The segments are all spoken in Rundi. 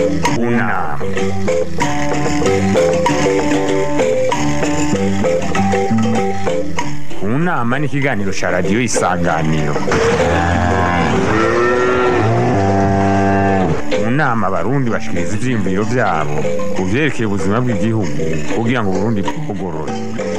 kunama kunama ni ikiganiro cya radiyo isanganiro mu nama abarundi bashikiriza ivyiyumviro vyabo ku vyerekeye ubuzima bw'igihugu kugira ngo uburundi bwugorore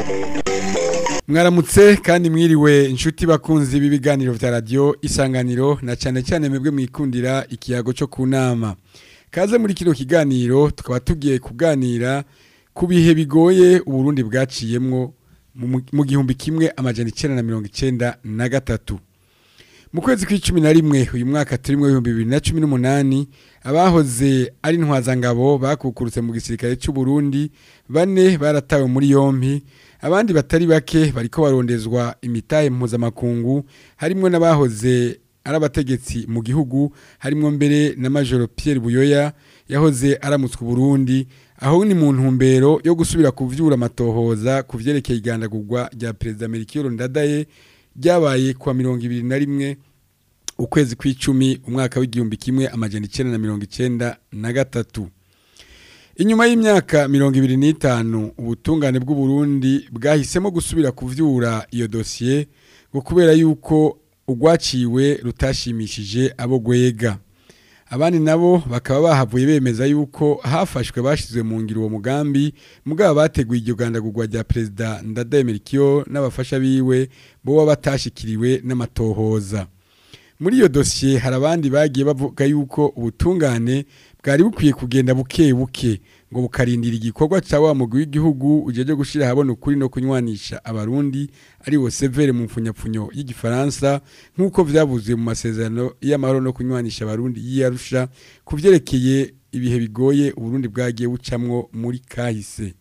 mwaramutse kandi mwiriwe inshuti bakunzi b'ibiganiro vya radiyo isanganiro na cyane cyane mwebwe mwikundira ikiyago cyo ku nama kaze muri kino kiganiro tukaba tugiye kuganira ku bihe bigoye uburundi bwaciyemwo mu- mu gihumbi kimwe amajana icenda na mirongo icenda na gatatu mu kwezi kw'icumi na rimwe uyu mwaka turimwo ibihumbi bibiri na cumi n'umunani abahoze ari intwazangabo bakukurutse mu gisirikare cy'u Burundi bane baratawe muri yompi abandi batari bake bariko barondezwa imitahe mpuzamakungu harimwo n'abahoze ari abategetsi mu gihugu harimwo mbere na majoro Pierre Buyoya yahoze aramutswe Burundi aho ni mu ntumbero yo gusubira kuvyura amatohoza ku vyerekeye igandagurwa rya perezida Melchior Ndadaye ryabaye kuwa mirongo ibiri na rimwe ukwezi kw'icumi umwaka w'igihumbi kimwe amajana icenda na mirongo icenda na gatatu inyuma y'imyaka mirongo ibiri n'itanu ubutungane bw'uburundi bwahisemo gusubira kuvyura iyo dosiye ngo kubera yuko urwaciwe rutashimishije abo gwega abandi nabo bakaba bahavuye bemeza yuko hafashwe bashizwe mu ngiro uwo mugambi mugabo bateguye iryo gandagurwa rya perezida Ndadaye Melchior n'abafasha biwe boba batashikiriwe n'amatohoza muri iyo dosiye hari abandi bagiye bavuga yuko ubutungane bwari bukwiye kugenda buke buke ngo bukarindira igikorwa cya wa mugwi w'igihugu ujeje gushira habona ukuri no kunywanisha abarundi ari wo severe mu mfunyapfunyo y'igifaransa nk'uko vyavuze mu masezerano y'amahoro no kunywanisha abarundi y'iyarusha ku vyerekeye ibihe bigoye uburundi bwagiye bucamwo muri kahise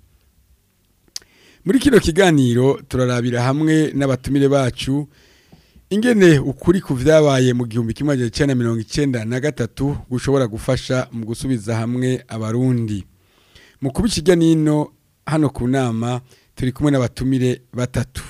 muri kino kiganiro turarabira hamwe n'abatumire bacu ingene ukuri ku vyabaye mu gihumbi kimwe magana icenda na mirongo icenda na gatatu gushobora gufasha mu gusubiza hamwe abarundi mu kuba ikijya nino hano ku nama turi kumwe n'abatumire batatu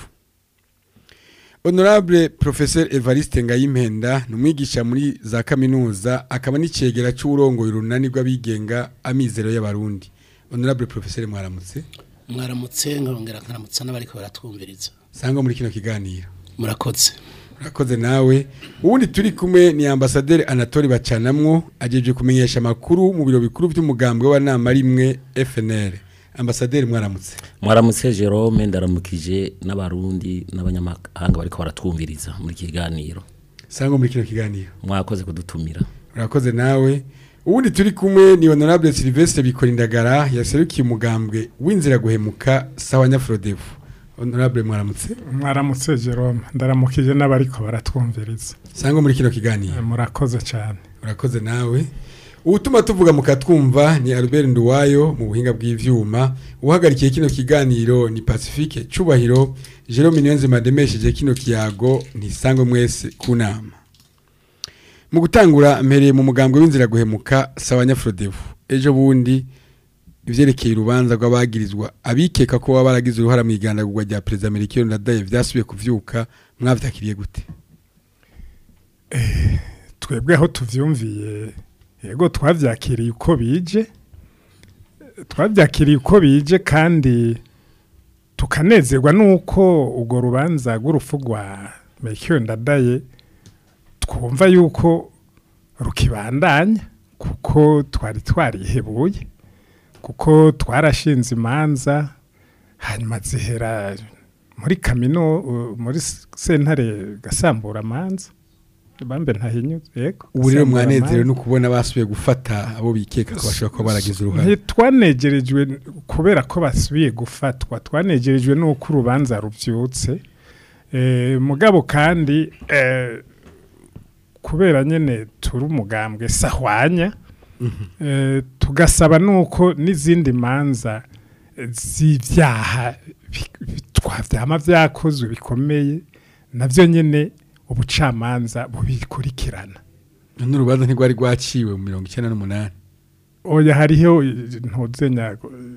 honorable professeur evariste ngayimpenda ni umwigisha muri za kaminuza akaba n'icegera c'uburongoye urunani rw'abigenga amizero y'abarundi honorable professeur mwaramutse mwaramutse nkongera nkaramutsa n'abariko baratwumviriza sangwa muri kino kiganiro murakoze urakoze nawe ubundi turi kumwe ni ambasaderi anatole bacanamwo ajeje kumenyesha amakuru mu biro bikuru by'umugambwe wa nama rimwe FNL ambasaderi mwaramutse mwaramutse Jerome ndaramukije n'abarundi n'abanyamahanga bariko baratwumviriza muri iki kiganiro sangwa muri kino kiganiro mwakoze kudutumira urakoze nawe ubundi turi kumwe ni honorable Sylvestre Bikorindagara yaserukiye umugambwe w'inzira guhemuka sawa nyafrodevu honorable mwaramutse mwaramutse Jerome ndaramukije n'abariko baratwumviriza sangwa muri kino kiganiro murakoze cyane urakoze nawe ubutuma tuvuga mukatwumva ni Albert Nduwayo mu buhinga bw'ivyuma uhagarikiye kino kiganiro ni Pacifique Cubahiro Jerome Niyonzima demesheje kino kiyago ntisangwe mwese ku nama mu gutangura mpereye mu mugambwe w'inzira guhemuka sawa nyafrodevu ejo bundi ivyerekeye urubanza rw'abagirizwa abikeka ko baba baragize uruhara mu igandagurwa rya perezida Melchior Ndadaye vyasubiye kuvyuka mwavyakiriye gute twebwe aho tuvyumviye yego twavyakiriye uko bije twavyakiriye uko bije kandi tukanezerwa nuko urwo rubanza rw'urupfu rwa Melchior Ndadaye twumva yuko rukibandanya kuko twari twarihebuye kuko twarashinze imanza hanyuma zihera muri kamino uh, muri sentare gasambura amanza bambe ntahinyuze yego ubu rero Gasambura mwanezerewe amanza. no kubona basubiye gufata abo bikeka ko bashobora kuba baragize uruhare ntitwanegerejwe kubera ko basubiye gufatwa twanegerejwe n'uko urubanza rubyutse Eh, mugabo kandi eh, kubera nyene turi umugambwe sahwanya eh, tugasaba nuko n'izindi manza eh, z'ivyaha bi- bi- twavyama vyakozwe bikomeye navyo nyene ubucamanza bubikurikirana n'urubanza ntirwari rwaciwe mu mirongo icyenda n'umunani oya hariho ntuzenya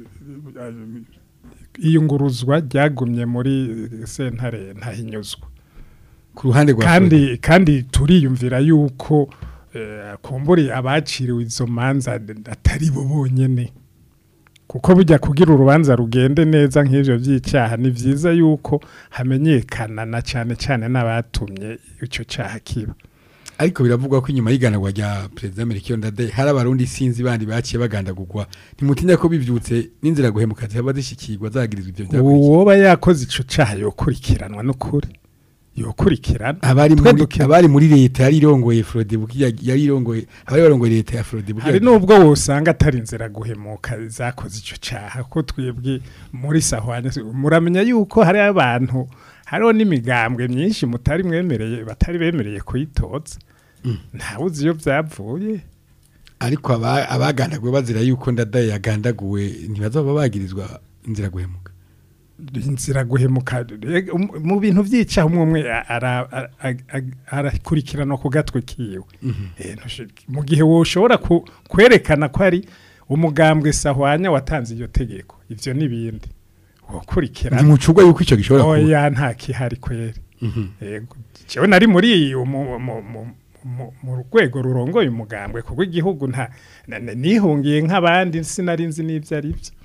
iyunguruzwa ryagumye muri sentare ntahinyuzwa ku ruhande rwa kandi kandi turiyumvira yuko eh, kumburi abaciriwe izo manza atari bo bonyene kuko bijya kugira urubanza rugende neza nk'ivyo vy'icyaha ni vyiza yuko hamenyekana na cyane cyane n'abatumye ico cyaha kiba ariko biravugwa ko inyuma y'iganagwa rya perezida Melchior Ndadaye hari abarundi sinzi bandi baciye bagandagurwa ntimutinya ko bivyutse n'inzira guhemuka zihaba zishikirwa zagirizwa ivyo byakurikiye uwoba yakoze ico cyaha yokurikiranwa n'ukuri yokurikirana abari Twe muri duke- abari muri leta yari irongoye Frode Buki yari irongoye abari barongoye leta ya Frode Buki hari nubwo wosanga atari inzira guhemuka zakoze icyo cyaha ko twebwe muri sahwanya muramenya yuko hari abantu hariho n'imigambwe myinshi mutari mwemereye batari bemereye kuyitoza ntawuzi iyo byavuye ariko aba- abagandaguwe bazira yuko Ndadaye yagandaguwe ntibazoba bagirizwa inzira guhemuka inzira guhemuka Ega, um- mu bintu by'icyaha umwe umwe ara- ara- ara- arakurikiranwa ku gatwe kiwe Eh, ntushi- mu gihe woshobora ku- kwerekana ko ari umugambwe sahwanya watanze iryo tegeko ivyo n'ibindi wokurikirana ntimucurwa yuko ico gishobora kuba oya nta kihari kweri yego jewe nari muri mu- mu- mu- mu- mu rwego rurongoye umugambwe kuko igihugu nta na- na- nihungiye nk'abandi sinari nzi n'ivyo ari byo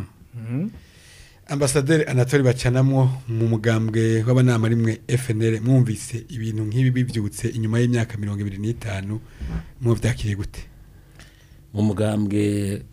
Ambasaderi Anatole Bacanamwo mu mugambwe w'abanama rimwe FNL mwumvise ibintu nk'ibi bivyutse inyuma y'imyaka 25 mu vyakiriye gute mu mugambwe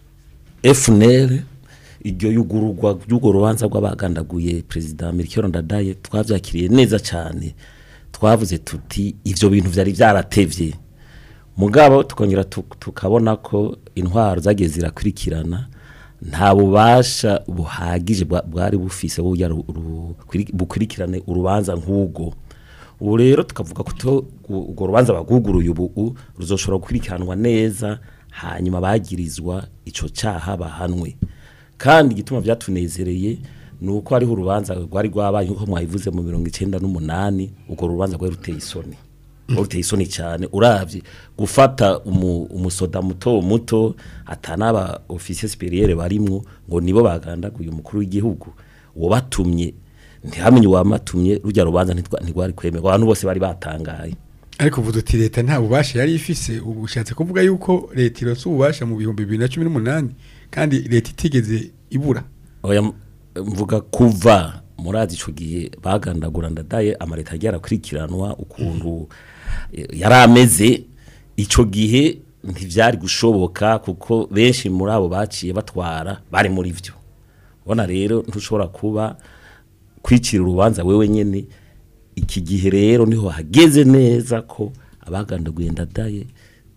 FNL iryo yugururwa ry'urwo rubanza rw'abagandaguye perezida Melchior Ndadaye twavyakiriye neza cyane twavuze tuti ivyo bintu vyari vyaratevye mugabo tukongera tuk- tukabona ko intwaro zagiye zirakurikirana nta bubasha buhagije bwa- bwari bufise burya ru- ru- kwiri- bukurikirane urubanza nk'ubwo ubu rero tukavuga ko to- gu- urwo rubanza baguguruye ubu ruzoshobora gukurikiranwa neza hanyuma bagirizwa ico caha bahanwe kandi igituma vyatunezereye ni uko hariho urubanza rwari rwabaye nkuko mwabivuze mu mirongo icenda n'umunani urwo rubanza rwari ruteye isoni rwari ruteye isoni cyane uravye gufata umu, umusoda muto muto atanaba ofisiye superiere barimwo ngo nibo bagandaguye umukuru w'igihugu uwo batumye ntihamenye uwamatumye rujya rubanza ntitwa- ntirwari kwemerwa abantu bose bari batangaye ariko uvuze uti leta nta bubasha yari ifise ubu ushatse kuvuga yuko leta ironse ububasha mu bihumbi bibiri na cumi n'umunani kandi leta itigeze ibura oya m- mvuga kuva murazi ico gihe bagandagura ndadaye amareta yagiye arakurikiranwa ukuntu eh, yari ameze ico gihe ntivyari gushoboka kuko benshi muri abo baciye batwara bari muri vyo ubona rero ntushobora kuba kwicira urubanza wewe nyene iki gihe rero niho hageze neza ko abagandaguye ndadaye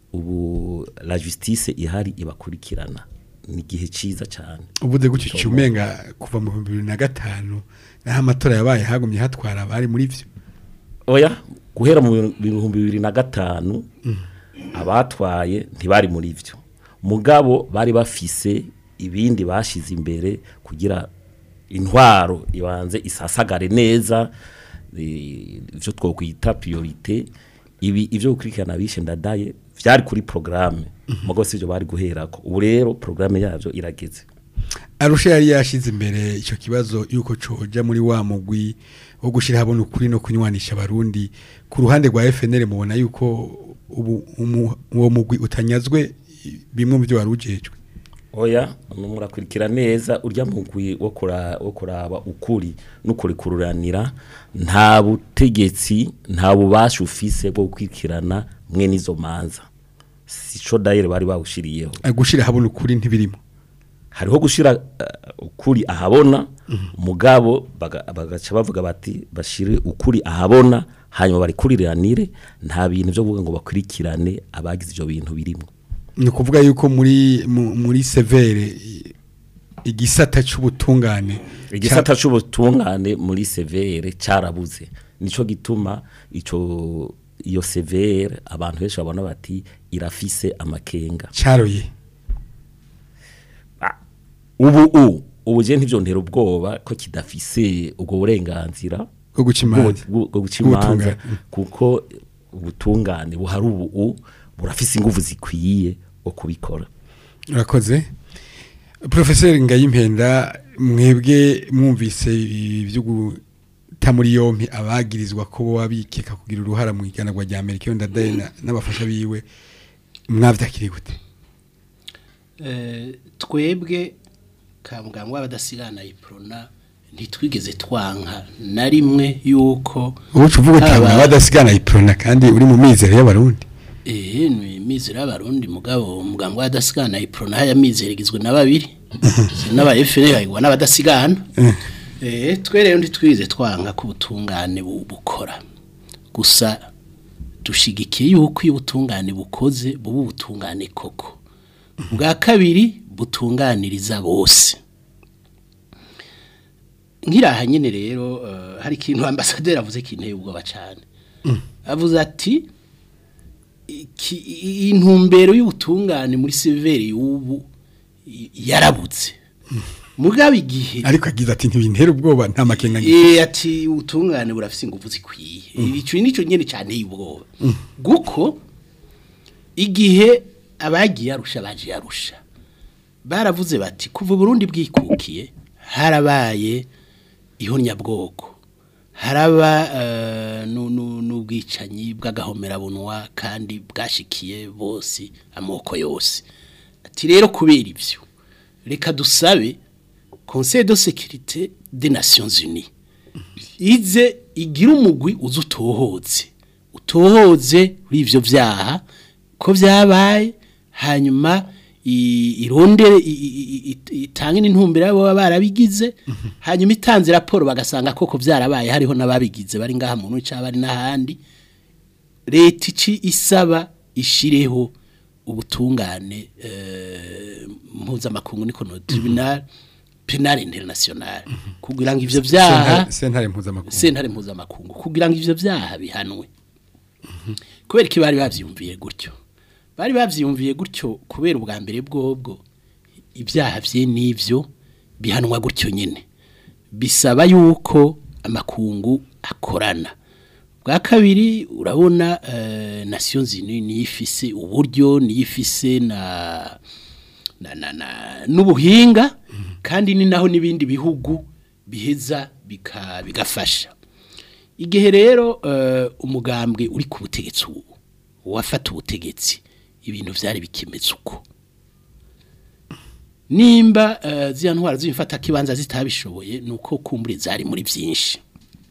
ubu la justice ihari ibakurikirana ni igihe ciza cyane uvuze gutyo cyumenga kuva mu bihumbi bibiri na gatanu naho amatora yabaye hagumye hatwara abari muri vyo oya guhera mu bihumbi bibiri na gatanu abatwaye ntibari muri byo mugabo bari bafise ibindi bashize imbere kugira intwaro ibanze isasagare neza eh, ivyo twokwita priorite ibi ivyo gukurikirana bishe ndadaye vyari kuri programme mugo sivyo bari guherako ubu rero programme yavyo irageze arusha yari yashize imbere icyo kibazo yuko coja muri wa mugwi wo gushira habona ukuri no kunywanisha abarundi ku ruhande rwa FNL mubona yuko ubu umu- uwo mugwi utanyazwe bimwe mu byo wari ujejwe oya murakurikira neza urya mugwi wo kura- wo kuraba ukuri n'ukurikururanira nta butegetsi nta bubasha ufise bwo gukurikirana mwe n'izo manza sico dayire bari bawushiriyeho Eh, gushira habona ukuri ntibirimo hariho gushira uh, ukuri ahabona mugabo baga- bagaca bavuga bati bashire ukuri ahabona hanyuma barikuriranire nta bintu byo kuvuga ngo bakurikirane abagize ivyo bintu birimo ni ukuvuga yuko muri mu- muri severe i- igisata c'ubutungane igisata c'ubutungane muri severe carabuze nico gituma ico iyo severe abantu benshi babona bati irafise amakenga caroye Ah, ubu u ubu je ntivyontera ubwoba ko kidafise ubwo burenganzira bwo guca imanza bwo bwo guca imanza Bw'ubutungane. kuko ubutungane buhari ubu u burafise inguvu zikwiye bwo kubikora urakoze profeseri ngayimpenda mwebwe mwumvise ibyo guta muri yompi abagirizwa ko bo babikeka kugira uruhara mu iganagwa rya Amerika yo ndadaye na- n'abafasha biwe mwavyakiri gute Eh, twebwe ka muganga w'abadasigana iprona ntitwigeze twanka na rimwe yuko ubucu uvuga uti Aba- abadasigana iprona kandi uri mu mizero y'abarundi eh ni mizero y'abarundi mugabo muganga w'abadasigana iprona haya mizero igizwe na babiri n'aba FNL hayigwa n'abadasigana eh twe rero ntitwize twanka ko ubutungane bu- bukora gusa dushigikiye yuko iyo ubutungane bukoze buba ubutungane koko bwa kabiri butunganiriza bose nkiraha nyine rero eh, hari ikintu ambasaderi avuze kinteye ubwoba cyane avuze ati iki- i- intumbero y'ubutungane muri severi y'ubu i- yarabutse mugabo igihe ariko agize ati ntibintera ubwoba nta makenga ngi Eh ati ubutungane burafise ingufu zikwiye ico nico nyene cyane y'ubwoba guko igihe abagiye arusha baje arusha baravuze bati kuva Burundi bwikukiye harabaye ihonyabwoko haraba eh, nu- nu- n'ubwicanyi bw'agahomerabunwa kandi bwashikiye bose amoko yose ati rero kubera ivyo reka dusabe conseil de sécurité des nations unies ize igira umugwi uza utohoze utohoze kuri ivyo vyaha ko vyabaye hanyuma i- irondere i- i- i- itange n'intumbero abo baba barabigize hanyuma itanze raporo bagasanga koko vyarabaye hariho n'ababigize bari ngaha mu ntu cyaba ari n'ahandi leta ici isaba ishireho ubutungane eh, mpuzamakungu niko no tribunal penal international kugira ngo ivyo vyaha Sentare- sentare mpuzamakungu sentare mpuzamakungu kugira ngo ivyo vyaha bihanwe kubera ko bari bavyumviye gutyo bari bavyumviye gutyo kubera ubwa mbere bwobwo ibyaha vye n'ivyo bihanwa gutyo nyene bisaba yuko amakungu akorana bwa kabiri urabona eh, nations unies niyo ifise uburyo niyo ifise na na, na, na n'ubuhinga kandi ni naho n'ibindi bihugu biheza bika, bigafasha igihe rero eh, umugambwe uri ku butegetsi ubu wafata ubutegetsi ibintu vyari bikimeze uko nimba eh, ziriya ntwara z'imfata kibanza zitabishoboye nuko kumbure zari muri byinshi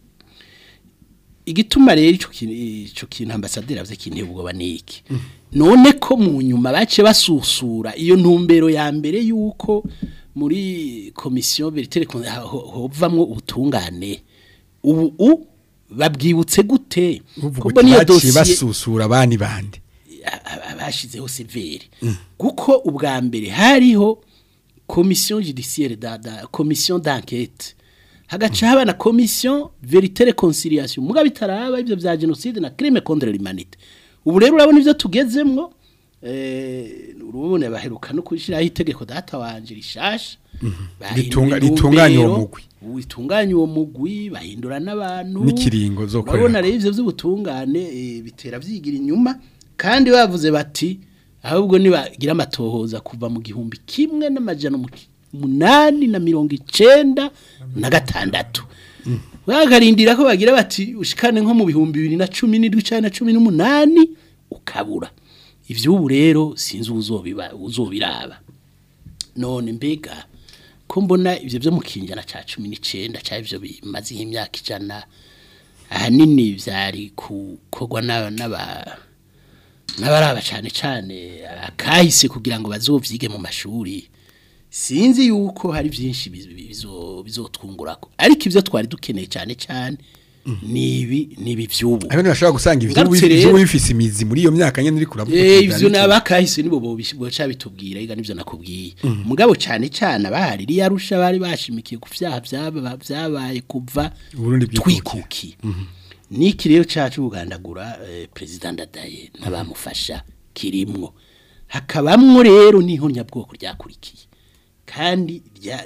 igituma rero ico kintu ico kintu ambasaderi avuze kinteye ubwoba niki none ko mu nyuma bace basusura iyo ntumbero ya mbere yuko muri komisiyo veritere hovamwo ubutungane ubu u babwibutse gute uvuga Kuko uti niyo baciye dosiye- basusura abandi bandi abashizeho severe kuko ubwa mbere hariho komisiyo judiciaire da, da komisiyo d'enquête hagaca haba na komisiyo verite reconciliation muga bitaraba ivyo vya genocide na crime contre l'humanité ubu rero urabona ivyo tugezemwo eh urubone baheruka no kushiraho itegeko data wanje rishasha Ritunga- ritunganya uwo mugwi. ritunganya uwo mugwi bahindura n'abantu N'ikiringo zo urabona korerako. rero ivyo vy'ubutungane eh, bitera vyigira inyuma kandi bavuze bati ahubwo nibagira amatohoza kuva mu gihumbi kimwe n'amajana umu- umunani na mirongo icenda na gatandatu bakarindira ko bagira bati ushikane nko mu bihumbi bibiri na cumi n'indwi canke na cumi n'umunani ukabura ivy'ubu rero sinzi uzobiba uzobiraba none mbega ko mbona ivyo vyo mu kinjana ca cumi n'icenda ca ivyo bimaze nk'imyaka ijana ahanini vyari gukorwa n'aba n'aba- n'abaraba cane cane akahise kugira ngo bazovyige mu mashuri sinzi yuko hari vyinshi biz- bizo- bizotwungurako ariko ivyo twari dukeneye cane cane nibi nibi vy'ubu aho ntibashobora gusanga ivyo Ngarutse rero- ivyo bifise imizi muri iyo myaka nyene uri kuravuga Eh uti ivyo vyanditse. nabakahise nibo boca bitubwira iga nivyo nakubwiye mugabo cane cane abahari iri yarusha bari bashimikiye ku vyaha vyaba vyabaye kuva Uburundi bwikukiye. twikukiye niki rero cacu bugandagura eh, president Ndadaye n'abamufasha kirimwo hakabamwo rero n'ihonyabwoko ryakurikiye kandi rya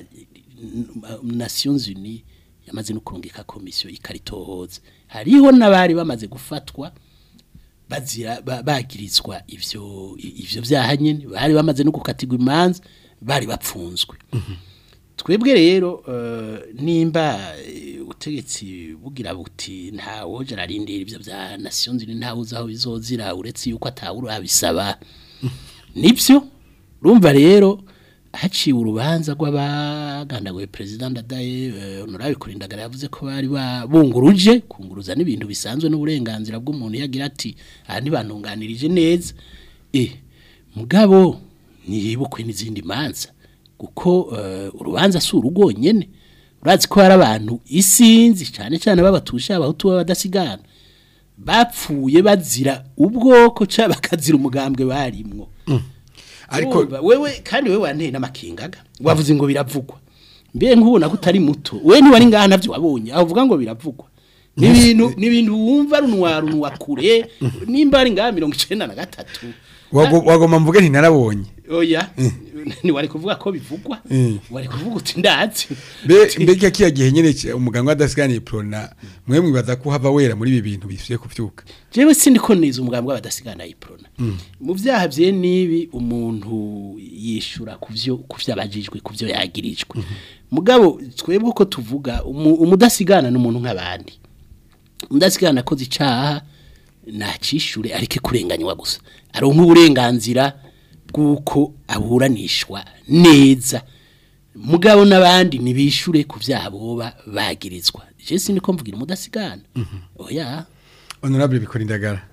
Nations Unies yamaze no kurungika komisiyo ikaritohoza hariho n'abari bamaze gufatwa bazira ba- bagirizwa ivyo i- ivyo vyaha nyene bari bamaze no gukatirwa imanza bari bapfunzwe twebwe rero eh, nimba eh, ubutegetsi bugira buti nta woje ararindira ibyo bya nation ziri nta uzi aho bizozira uretse yuko atawura abisaba nibyo urumva rero haciwe urubanza rw'abagandaguye perezida ndadaye eh, honorable kurindagara yavuze ko bari babunguruje kunguruza n'ibintu bisanzwe n'uburenganzira bw'umuntu yagira ati aha ntibantunganirije neza eh mugabo ntiyibukwe n'izindi manza kuko eh, urubanza si urugo nyene urazi ko hari abantu isinzi cyane cyane babatusha abahutu b'abadasigana bapfuye bazira ubwoko cyangwa bakazira umugambwe barimwo ariko Urumva, wewe kandi wewe wanteye n'amakingaga wavuze ngo biravugwa mbe nkubona ko utari muto we ntiwari ngaha navyo wabonye aho uvuga ngo biravugwa n'ibintu n'ibintu wumva runwa runwa kure nimba ari ngaha mirongo icenda na gatatu wago- wagomba mvuge nti narabonye oya ntiwari kuvuga ko bivugwa Mm. wari kuvuga uti ndazi Mbe- mbega kiya gihe nyene c- umuganga w'adasiganiye prona mwe mwibaza ko hava wera muri ibi bintu bisuye kuvyuka jewe sindi ko niza umugambwe w'abadasigana yiprona mu vyaha vye nibi umuntu yishura kuvyo kuvyabajijwe kuvyo yagirijwe mugabo twebwe uko tuvuga umu- umudasigana n'umuntu nk'abandi umudasigana akoze icaha nacishure areke kurenganywa gusa aronka uburenganzira bw'uko aburanishwa neza mugabo n'abandi nibishure ku vyaha boba bagirizwa je sindi ko mvugira umudasigana oya honorable bikora indagara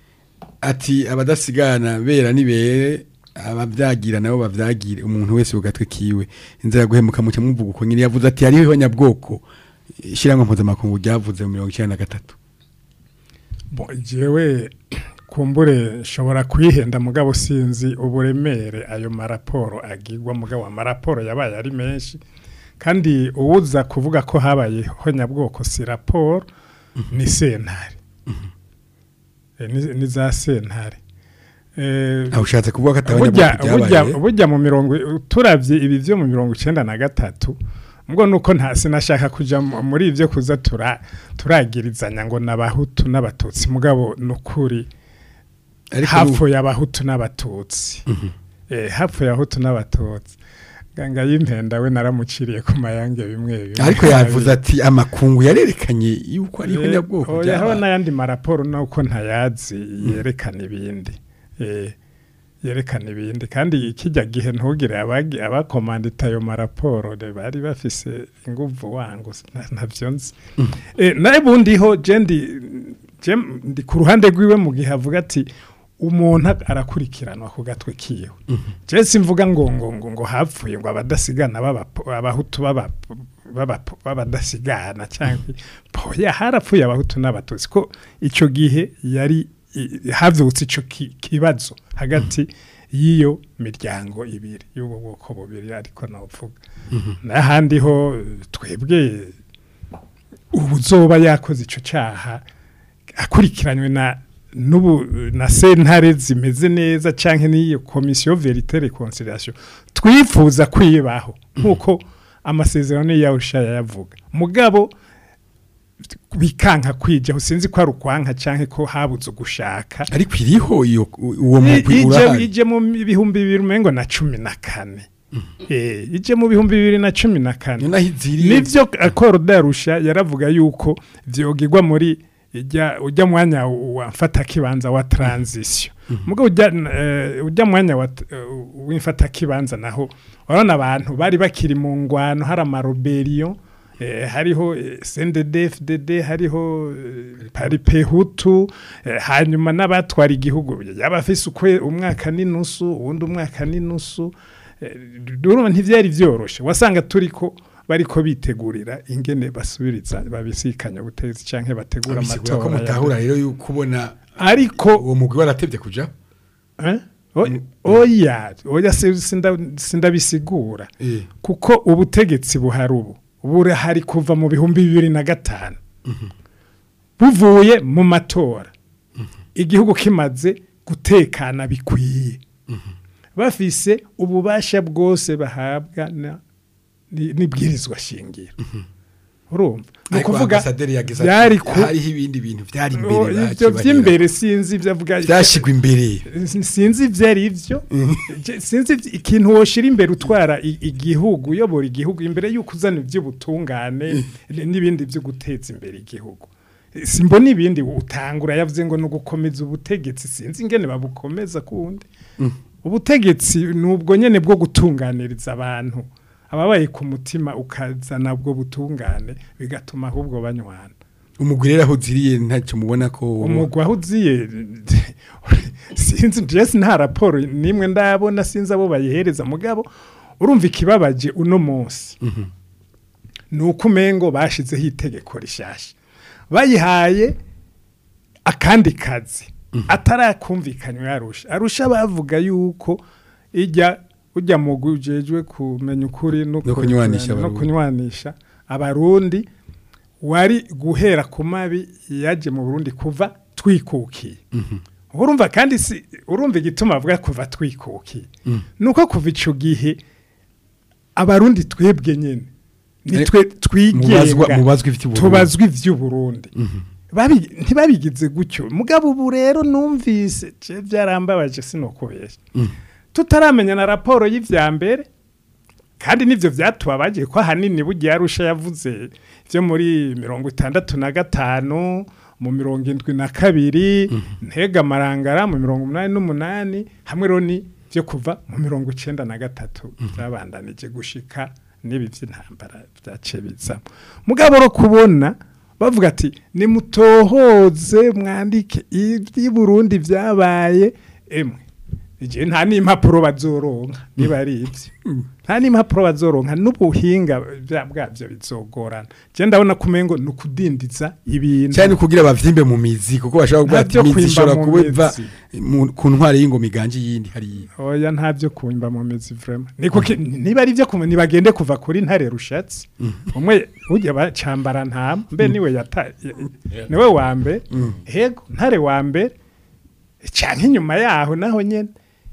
ati abadasigana bera nibere abavyagira nabo bavyagire umuntu wese ugatwe kiwe inzira guhemuka mucyo muvuga uko nyine yavuze ati hariho nyabwoko ishiramwe mpuzamakungu ryavuze mu mirongo icyenda na gatatu Bo, jewe kumbure nshobora kwihenda mugabo sinzi uburemere ayo maraporo agirwa mugabo amaraporo yabaye ari menshi kandi uwuza kuvuga ko habayeho nyabwoko si raporo ni sentare Eh, ni ni za sentare Eh, aho ushatse kuvuga ko ataba burya nyabwoko burya byabaye burya mu mirongo turavye ibi vyo mu mirongo icenda na gatatu mbwo nuko nta sinashaka kuja mu- muri ivyo kuza tura turagirizanya ngo nabahutu n'abatutsi mugabo nukuri ariko nu- hapfuye abahutu n'abatutsi eh hapfuye abahutu n'abatutsi ganga y'impenda we naramuciriye ku mayange bimwe bimwe ariko yavuze ati amakungu yarerekanye yuko ariho nyabwoko oya haba byabaye n'ayandi maraporo nuko ntayazi yerekana ibindi eh yerekana ibindi kandi ikijya gihe ntugire abagi abakomandita ayo maraporo de bari bafise inguvu wangu nta- ntavyo nzi eh naye bundiho je ndi je ndi ku ruhande rwiwe mu gihe avuga ati umuntu arakurikiranwa ku gatwe kiwe je simvuga ngo ngo ngo ngo hapfuye ngo abadasigana baba abahutu baba baba babadasigana cyangwa poya harapfuye abahutu n'abatutsi ko ico gihe yari i- havyutse ico ki- kibazo hagati y'iyo miryango ibiri y'ubwo bwoko bubiri ariko navuga n'ahandi ho eh, twebwe ubuzoba yakoze ico caha akurikiranywe na nubu na sentare zimeze neza canke n'iyo komisiyo verite reconciliation twifuza kwibaho nkuko amasezerano yawe yavuga mugabo bikanka kwija sinzi ko ari ukwanka canke ko habuze ugushaka ariko iriho iyo uwo mugwi ije urahari ije mu bihumbi bibiri umengo na cumi na kane eh ije mu bihumbi bibiri na cumi na kane ni naho iziriye nivyo akoro darusha yaravuga yuko vyogirwa muri ijya ujya mwanya wa mfata kibanza wa transition mugo ujya eh, ujya mwanya wa uh, w'imfata kibanza naho urabona abantu bari bakiri mu ngwano hari amaroberiyo eh, hariho eh, CNDD FDD hariho eh, paripehutu eh, hanyuma n'abatwara igihugu yabafise ukwe umwaka n'inusu uwundi umwaka n'inusu eh, urumva ntivyari vyoroshe wasanga turiko bariko bitegurira ingene basubiriza babisikanya ubutegetsi canke bategura bisigura ko amatora mutahura rero yuko ubona ariko uwo mugwi waratevye kuja eh? O- oya oya si- sinda- sindabisigura Eh. kuko ubutegetsi buhari ubu burahari kuva mu bihumbi bibiri na gatanu buvuye mu matora igihugu kimaze gutekana bikwiye bafise ububasha bwose bahabwa na- ni- n'ibwirizwa shingiro urumva ni ariko ukuvuga ambasaderi yageze byari ati ku hariho ibindi bintu byari Oh, imbere ibyo bakibarira. by'imbere sinzi ibyo avuga byashigwa imbere sinzi ibyo ari byo Je- sinzi ivy- ikintu woshira imbere utwara i- igihugu uyobora igihugu imbere y'uko uzana iby'ubutungane n'ibindi byo guteza imbere igihugu simbona ibindi utangura yavuze ngo ni ugukomeza ubutegetsi sinzi ingene babukomeza kundi ubutegetsi ni ubwo nyene bwo gutunganiriza abantu ababaye ku mutima ukazana ubwo butungane bigatuma ahubwo banywana umugwi rero aho uziriye ntacyo mubona ko umugwa aho uziye sinzi jesi nta raporo nimwe ndabona sinzi abo bayihereza mugabo urumva ikibabaje uno munsi ni uko umengo bashizeho itegeko rishasha bayihaye akandi kazi atarakumvikanywa arusha arusha bavuga yuko ijya ujya mu gujejwe kumenya ukuri no No kunywanisha no abarundi. kunywanisha abarundi wari guhera ku mabi yaje mu Burundi kuva twikukiye urumva kandi si urumva igituma avuga kuva twikukiye nuko kuva ico gihe abarundi twebwe nyene nitwe mubazwa twigenga mubazwa ivy'uburundi tubazwa ivy'uburundi Babi- ntibabigize gutyo mugabo ubu rero numvise je byarambabaje sinokubeshya tutaramenya na raporo y'ivya mbere kandi nivyo vyatubabaje ko ahanini bugiye arusha yavuze vyo muri mirongo itandatu na gatanu mu mirongo indwi na kabiri ntega amarangara mu mirongo umunani n'umunani hamwe roni vyo kuva mu mirongo icenda na gatatu vyabandanije gushika n'ibi vy'intambara vyace bizamo mugabo ro kubona bavuga ati nimutohoze mwandike iby'i Burundi vyabaye emwe ije nta n'impapuro bazoronka niba ari ibyo nta n'impapuro bazoronka n'ubuhinga bya- bwabyo bizogorana je ndabona kumengo ni ukudindiza ibintu cyane kugira bavyimbe mu mizi kuko bashaka kuvuga ati Ntabyo imizi kwimba ishobora mu kuba iva mizi. mu- ku ntwari y'ingoma iganje yindi hari oya ntabyo kumva mu mizi vraiment niko ki- niba ari byo kumva nibagende kuva kuri ntare rushatsi umwe ujya bacambara ntama mbe niwe yata ya- niwe wa mbere hego ntare wa mbere cyane inyuma yaho naho nyene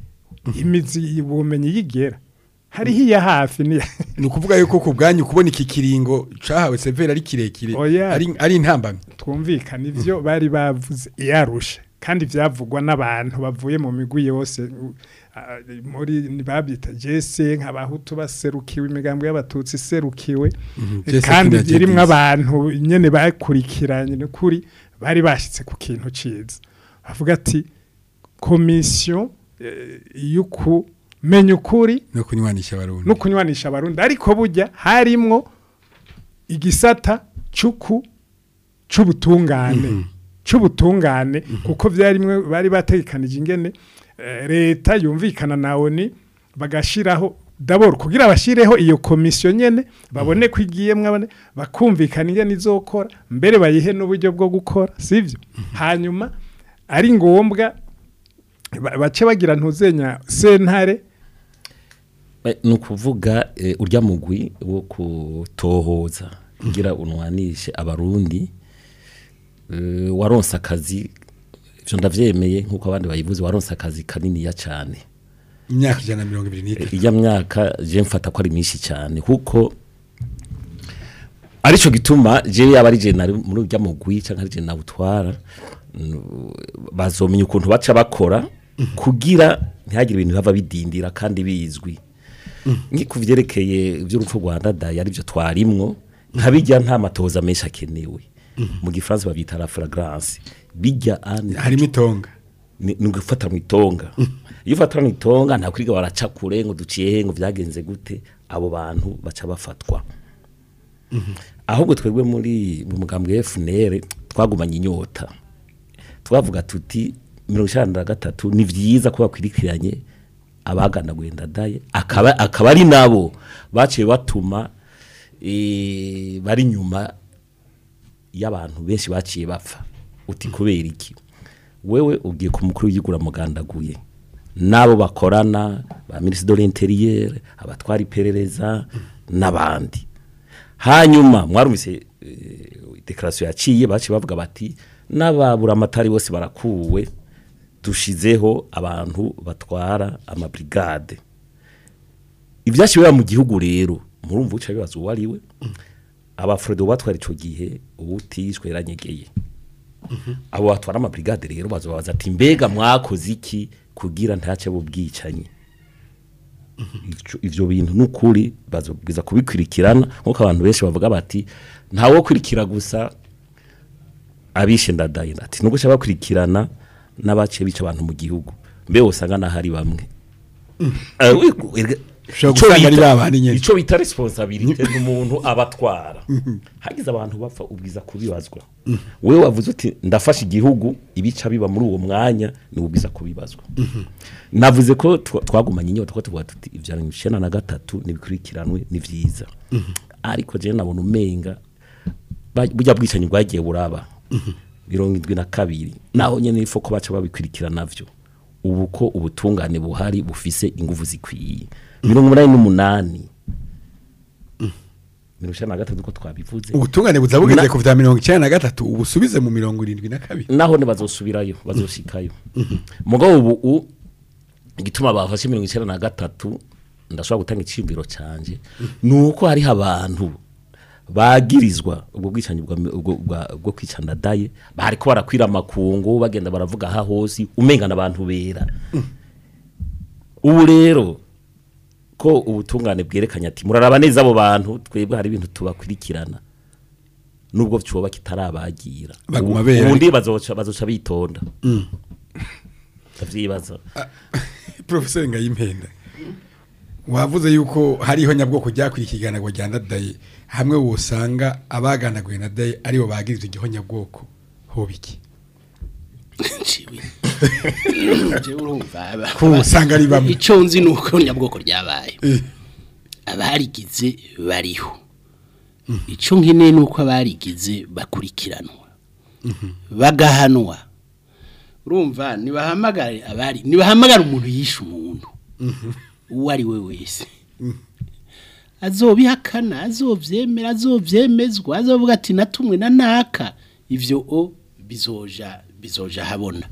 imizi ubumenyi yigera hariho iya hafi ni ni ukuvuga yuko ku bwanyu kubona iki kiringo cahawe severa ari kirekire Oya. ari ari intambamyi twumvikana ivyo bari bavuze iyarusha kandi vyavugwa n'abantu bavuye mu migwi yose u- a- muri babyita jese nk'abahutu baserukiwe imigambo y'abatutsi iserukiwe Jese kandi Kina irimwo Jadis. abantu nyene bakurikiranye ni kuri bari bashitse ku kintu ciza bavuga ati komisiyo eh, y'ukumenya ukuri no kunywanisha abarundi no kunywanisha abarundi ariko burya harimwo igisata cuku c'ubutungane c'ubutungane kuko vyarimwe bari bategekanije ingene eh, leta yumvikana na ONU bagashiraho dabord kugira bashireho iyo komisiyo nyene babone ko igiyemwe abone bakumvikana ingene izokora mbere bayihe n'uburyo bwo gukora sivyo hanyuma ari ngombwa ba- bace bagira ntuzenya sentare Eh, ni ukuvuga eh, urya mugwi wo kutohoza kugira unwanishe abarundi eh, waronse akazi ivyo ndavyemeye nk'uko abandi bayivuze waronse akazi kaniniya cane imyaka ijana na mirongo ibiri n'itatu ijya myaka je mfata ko ari myinshi cyane kuko arico gituma je yaba ari je nari muri urya mugwi canke ari je nawutwara mm, bazomenya ukuntu baca bakora kugira ntihagire ibintu bava bidindira kandi bizwi nki kuvyerekeye ivy'urupfu rwa ndadaye arivyo twarimwo nkabijya nta matoza menshi akenewe mu gifaransa babyita la fragrance bijya ane harimo itonga ni ni ugufata mu itonga iyo ufata mu itonga nta kwiga baraca kure ngo duciye he ngo byagenze gute abo bantu baca bafatwa ahubwo twebwe muri mu mugambwe FNL twagumanye inyota twavuga tuti mirongo icyenda na gatatu ni byiza ko bakwirikiranye abaganaguye ndadaye akaba akaba ari nabo baciye batuma eh, bari nyuma y'abantu benshi baciye bapfa uti kubera iki wewe ugiye ku mukuru w'igura mugandaguye nabo bakorana ba ministre de l'intérieur abatwara iperereza n'abandi hanyuma mwarumvise eh, declaration yaciye baciye bavuga bati n'ababura amatari bose barakuwe dushizeho abantu batwara amabrigade ibyashyiriweho mu gihugu rero murumva uca bibaza uwo ari we abafredo batwara ico gihe ubutishwe yaranyegeye abo batwara amabrigade rero bazobabaza ati mbega mwakoze iki kugira ntace bubwicanye Ico- ivyo bintu nukuri bazobwiza kubikwirikirana nkuko abantu benshi bavuga bati ntawo kwirikira gusa abishe ndadaye ati nubwo ushaka bakurikirana n'abaciye bica abantu mu gihugu mbe usanga nahari bamwe Eh, we- we- Ushobora ico gusanga ari bita- babandi nyene. ico bita responsabilité n'umuntu abatwara hagize abantu bapfa ubwiza kubibazwa wewe wavuze uti ndafasha igihugu ibica biba muri uwo mwanya ni ubwiza kubibazwa navuze ko twa- twagumanye inyota ko tuvuga tuti ivya icenda na gatatu nibikurikiranwe ni vyiza ariko je nabona umenga ba- burya bwicanyi bwagiye buraba mirongo indwi na kabiri naho nyene ifo ko baca babikurikirana navyo ubu ko ubutungane buhari bufise inguvu zikwiye mirongo umunani n'umunani mirongo icenda na gatatu ko twabivuze ubutungane buza bugeze Na- ku vya mirongo icenda na gatatu ubusubize mu mirongo irindwi na kabiri naho ne bazosubirayo bazoshikayo mugabo ubu u- igituma bafashe mirongo icenda na gatatu ndashobora gutanga icimbiro canje nuko hariho abantu bagirizwa ubwo bwicanyi bwa ubwo- bwa- bwo kwicana daye bariko barakwira amakungu bagenda baravuga aha hose umengana abantu bera ubu rero ko ubutungane bwerekanye ati muraraba neza abo bantu twebwe hari ibintu tubakurikirana nubwo cyoba kitarabagira Baguma Ubu- bera. ubundi bazoca bazoca bitonda ndavyibaza profeseri ngayimpenda wavuze yuko hariho nyabwoko ryakurikirana ngo ryandadaye hamwe wosanga abaganaguye na daye aribo bagirizwa igiho nyabwoko hobiki Ciwe. Jewe urumva aba- ko usanga ari bamwe icyo nzi ni uko nyabwoko ryabaye abarigize bariho icyo nkeneye ni uko abarigize bakurikiranwa bagahanwa urumva nibahamagare abari nibahamagare umuntu yishe umuntu uwo ari we wese azobihakana azovyemera azovyemezwa azovuga ati natumwe na naka ivyo o bizoja bizoja habona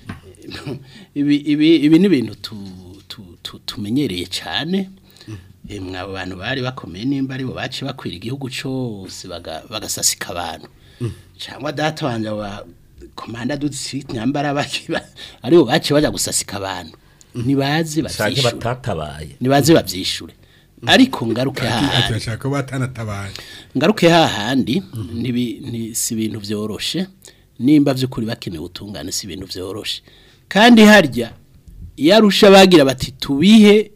ibi ibi ibi ni ibintu tu- tu- tu- tumenyereye cyane emwe abo bantu bari bakomeye nimba aribo baci bakwira igihugu cyose baga- bagasasika abantu cyangwa data wanje wa komanda dutsi nyambara bakiba aribo baci baja gusasika abantu nibaze canke bavyishure batatabaye nibaze bavyishure ariko ngaruke ati hahandi turashaka ko batanatabaye ngaruke hahandi nibi ni si ibintu byoroshe nimba by'ukuri bakeneye ubutungane si ibintu byoroshe kandi harya iyo arusha bagira bati tubihe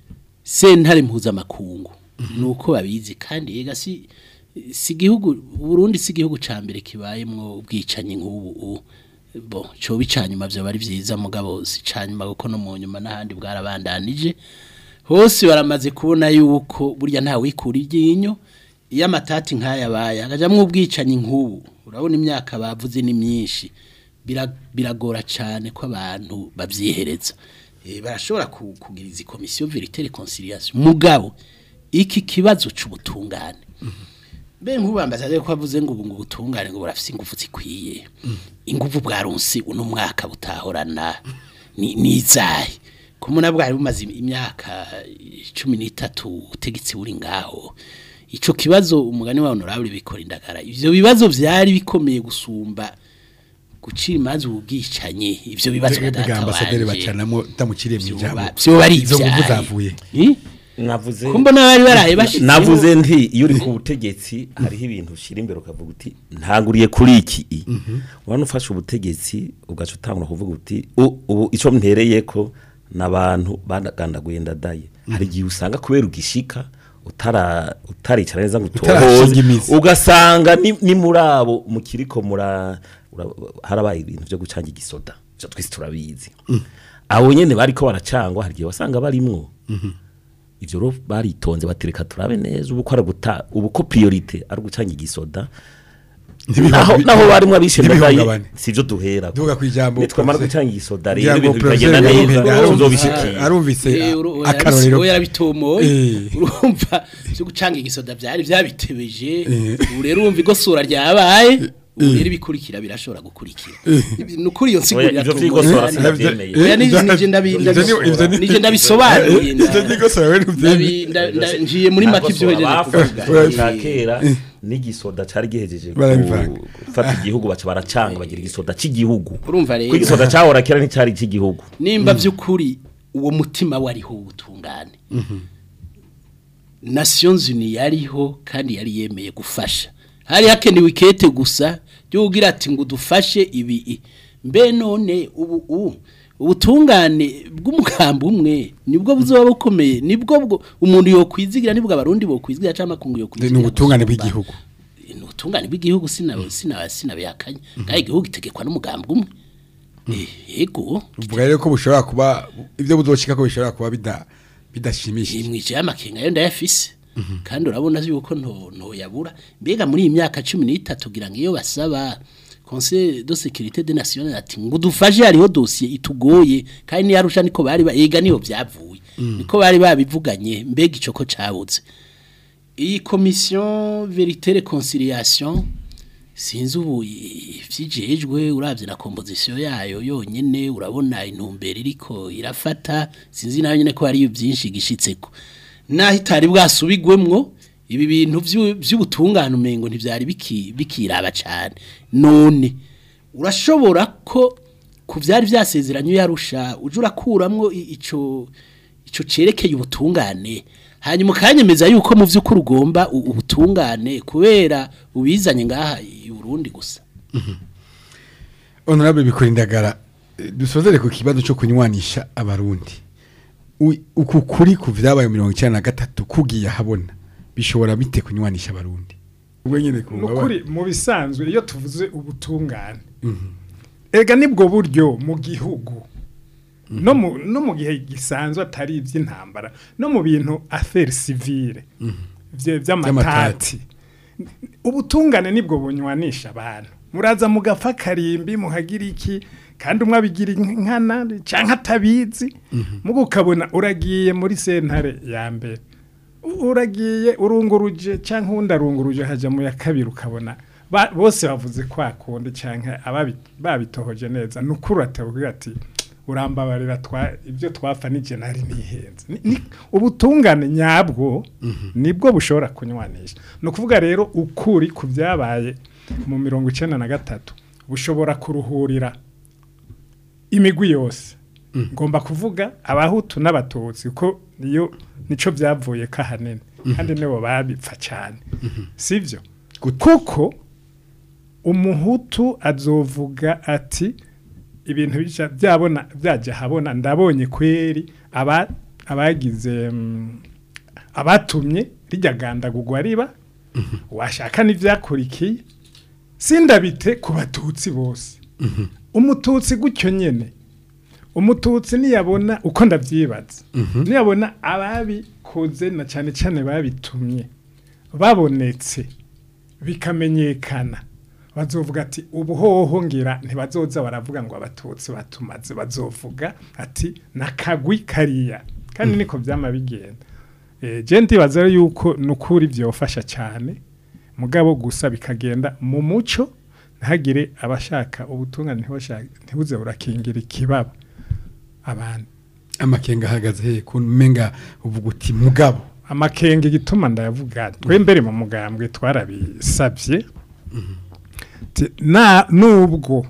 sentare mpuzamakungu ni uko babizi kandi yega si si igihugu Burundi si igihugu ca mbere kibayemwo ubwicanyi nk'ubu u- bo cyo bicanyuma byo bari byiza mugabo si canyuma kuko no mu nyuma n'ahandi bwarabandanije hose baramaze kubona yuko burya nta wikura iryinyo iyo amatati nk'aya abaye hagajamwo ubwicanyi nk'ubu urabona imyaka bavuze ni myinshi Bira- biragora cyane ko abantu babyihereza Eh, barashobora ku- kugira izi komisiyo verite reconciliation mugabo iki kibazo c'ubutungane mbe nk'ubambaza ko avuze ngo ubu ngo ubutungane ngo burafise ingufu zikwiye ingufu bwaronse uno mwaka butahorana ni nizahe kumuna bwari bumaze imyaka cumi n'itatu ubutegetsi buri ngaho ico kibazo umugani wa honorable bikora indagara ivyo bibazo vyari bikomeye gusumba gucira imanza ubwicanye ivyo bibazo bwa data ambasaderi wanje. bacanamo tamuciriye mu Vyoba- ijambo vyoba ari izo nguvu ivyahe. zavuye Eh? navuze ko mbona bari baraye bashitseho navuze nti iyo uri ku butegetsi hariho ibintu ushyira imbere ukavuga uti ntanguriye kuri iki i urabona ufashe ubutegetsi ugaca utangura kuvuga uti "U- ubu icyo mpereye ko n'abantu banagandaguye ndadaye hari igihe usanga kubera ugishika utara utaricara neza ngo Utarashinga utohoze imizi. ugasanga ni, ni muri abo mukiriko mura ura- harabaye ibintu byo gucanga igisoda byo twese turabizi abo nyene bariko baracangwa hari igihe wasanga barimwo ivyo rero baritonze batereka turabe neza ubu ko ari guta ubu ko priorite ari gucanga igisoda Ntibihunga- naho naho barimwo abishe ntibihungabane. ndadaye sivyo duhera Duvuga kw'ijambo nitwamara Professor- gucanga igisoda Kugira rero ngo ibintu bikagenda Professor neza Yahumbe arumvise- tuzobishikira arumvise Eh, uru- oya akarorero yarabis- oya yarabitomoye Eh. urumva byo gucanga igisoda byari byabitebeje ubu rero urumva igosura ryabaye ubu rero ibikurikira birashobora gukurikira ni ukuri iyo nsiguro Oya, ivyo iratomboye vyigosora cyane. sinavyemeye. Oya, ni- nije ndabi- Ivyo ni- ndabisobanura. ivyo ni- Nije ndabisobanuye nda- Ivyo nigosora we ntuvyemeye. ndabi- nda- nda- njiye muri make ibyo hejeje kuvuga ca kera n'igisoda cari gihejeje ku- Barabivanga. gufata igihugu baca baracanga bagira igisoda cy'igihugu urumva rero ko igisoda cahora kera nticari icy'igihugu nimba by'ukuri uwo mutima wariho ubutungane nations unies yariho kandi yari yemeye gufasha hari hakenewe ikete gusa ry'ugira ati ngo dufashe ibi mbe none ubu ubu ubutungane bw'umugambi umwe nibwo buzoba bukomeye nibwo bwo umuntu yokwizigira nibwo abarundi bokwizigira cyangwa amakungu yokwizigira ni ubutungane gusumba. bw'igihugu ni ubutungane bw'igihugu sinawe sinawe sinabihakanye kandi igihugu itegekwa n'umugambi umwe Eh, yego uvuga rero ko bushobora kuba ibyo buzoshika ko bishobora kuba bida bidashimishije imwije y'amakenga yo ndayafise kandi urabona yuko nto nto yabura mbega muri iyi myaka 13 kugira ngo iyo basaba Conseil de sécurité des nations ati ngo dufashe hariho dossier itugoye kandi yarusha niko bari ba- ega niho byavuye niko bari babivuganye mbega ico ko cabuze iyi commission vérité réconciliation sinzi ubu ivyijejwe uravye na composition yayo yonyene urabona intumbero iriko irafata sinzi nayo nyene ko hari byinshi gishitseko naho itari bwasubigwemwo ibi bintu vyu- vy'ubutungane umengo ntivyari biki- bikiraba cane none urashobora ko ku vyari vyasezeranye yarusha uje urakuramwo i- ico ico cerekeye ubutungane hanyuma ukanyemeza yuko mu vy'ukuri ugomba u- ubutungane kubera ubizanye ngaha i Burundi gusa honorable bikurindagara eh, dusozere ku kibazo cyo kunywanisha abarundi U- uku kuri ku vyabaye mirongo icyenda na gatatu kugiye habona bishobora bite kunywanisha abarundi ubwo nyene ku nukuri mu bisanzwe iyo tuvuze ubutungane ega nibwo buryo mu gihugu no mu no mu gihe gisanzwe atari iby'intambara no mu bintu affaire civile vye- vy'amatati ubutungane nibwo bunywanisha abantu muraza mugafa karimbi muhagira iki kandi umwe abigira inkana canke atabizi mugo ukabona uragiye muri sentare ya mbere U- uragiye urunguruje canke uwundi arunguruje haja mu ya kabiri ukabona ba- bose bavuze kwa kundi canke ababi- babitohoje neza nukuri atavuga ati urambabarira twa ibyo twafa nije nari nihenze Ni- ni- ubutungane nyabwo nibwo bushobora kunywanisha ni ukuvuga rero ukuri ku byabaye mu mirongo icenda na gatatu bushobora kuruhurira imigwi yose ngomba kuvuga abahutu n'abatutsi ko niyo nico byavuye kahanene kandi nibo babipfa cyane sivyo kuko umuhutu azovuga ati ibintu bica byabona byajya habona ndabonye kweri aba abagize mm, abatumye rijya gandagurwa riba washaka n'ivyakurikiye sindabite ku batutsi bose umututsi gutyo nyene umututsi niyabona uko ndavyibaza niyabona ababikoze na cyane cyane babitumye babonetse bikamenyekana bazovuga ati ubuhoho ngira ntibazoza baravuga ngo abatutsi batumaze bazovuga ati nakagwi kariya kandi niko byama bigenda eh je ndibaza rero yuko nukuri byofasha cyane mugabo gusa bikagenda mu muco ntagire abashaka ubutungane ntibashaka ntibuze burakingira ikibaba abantu amakenga ahagaze he kumenga uvuga uti mugabo amakenge gituma ndayavuga twe mbere mu mugambwe twarabisabye Ti- na nubwo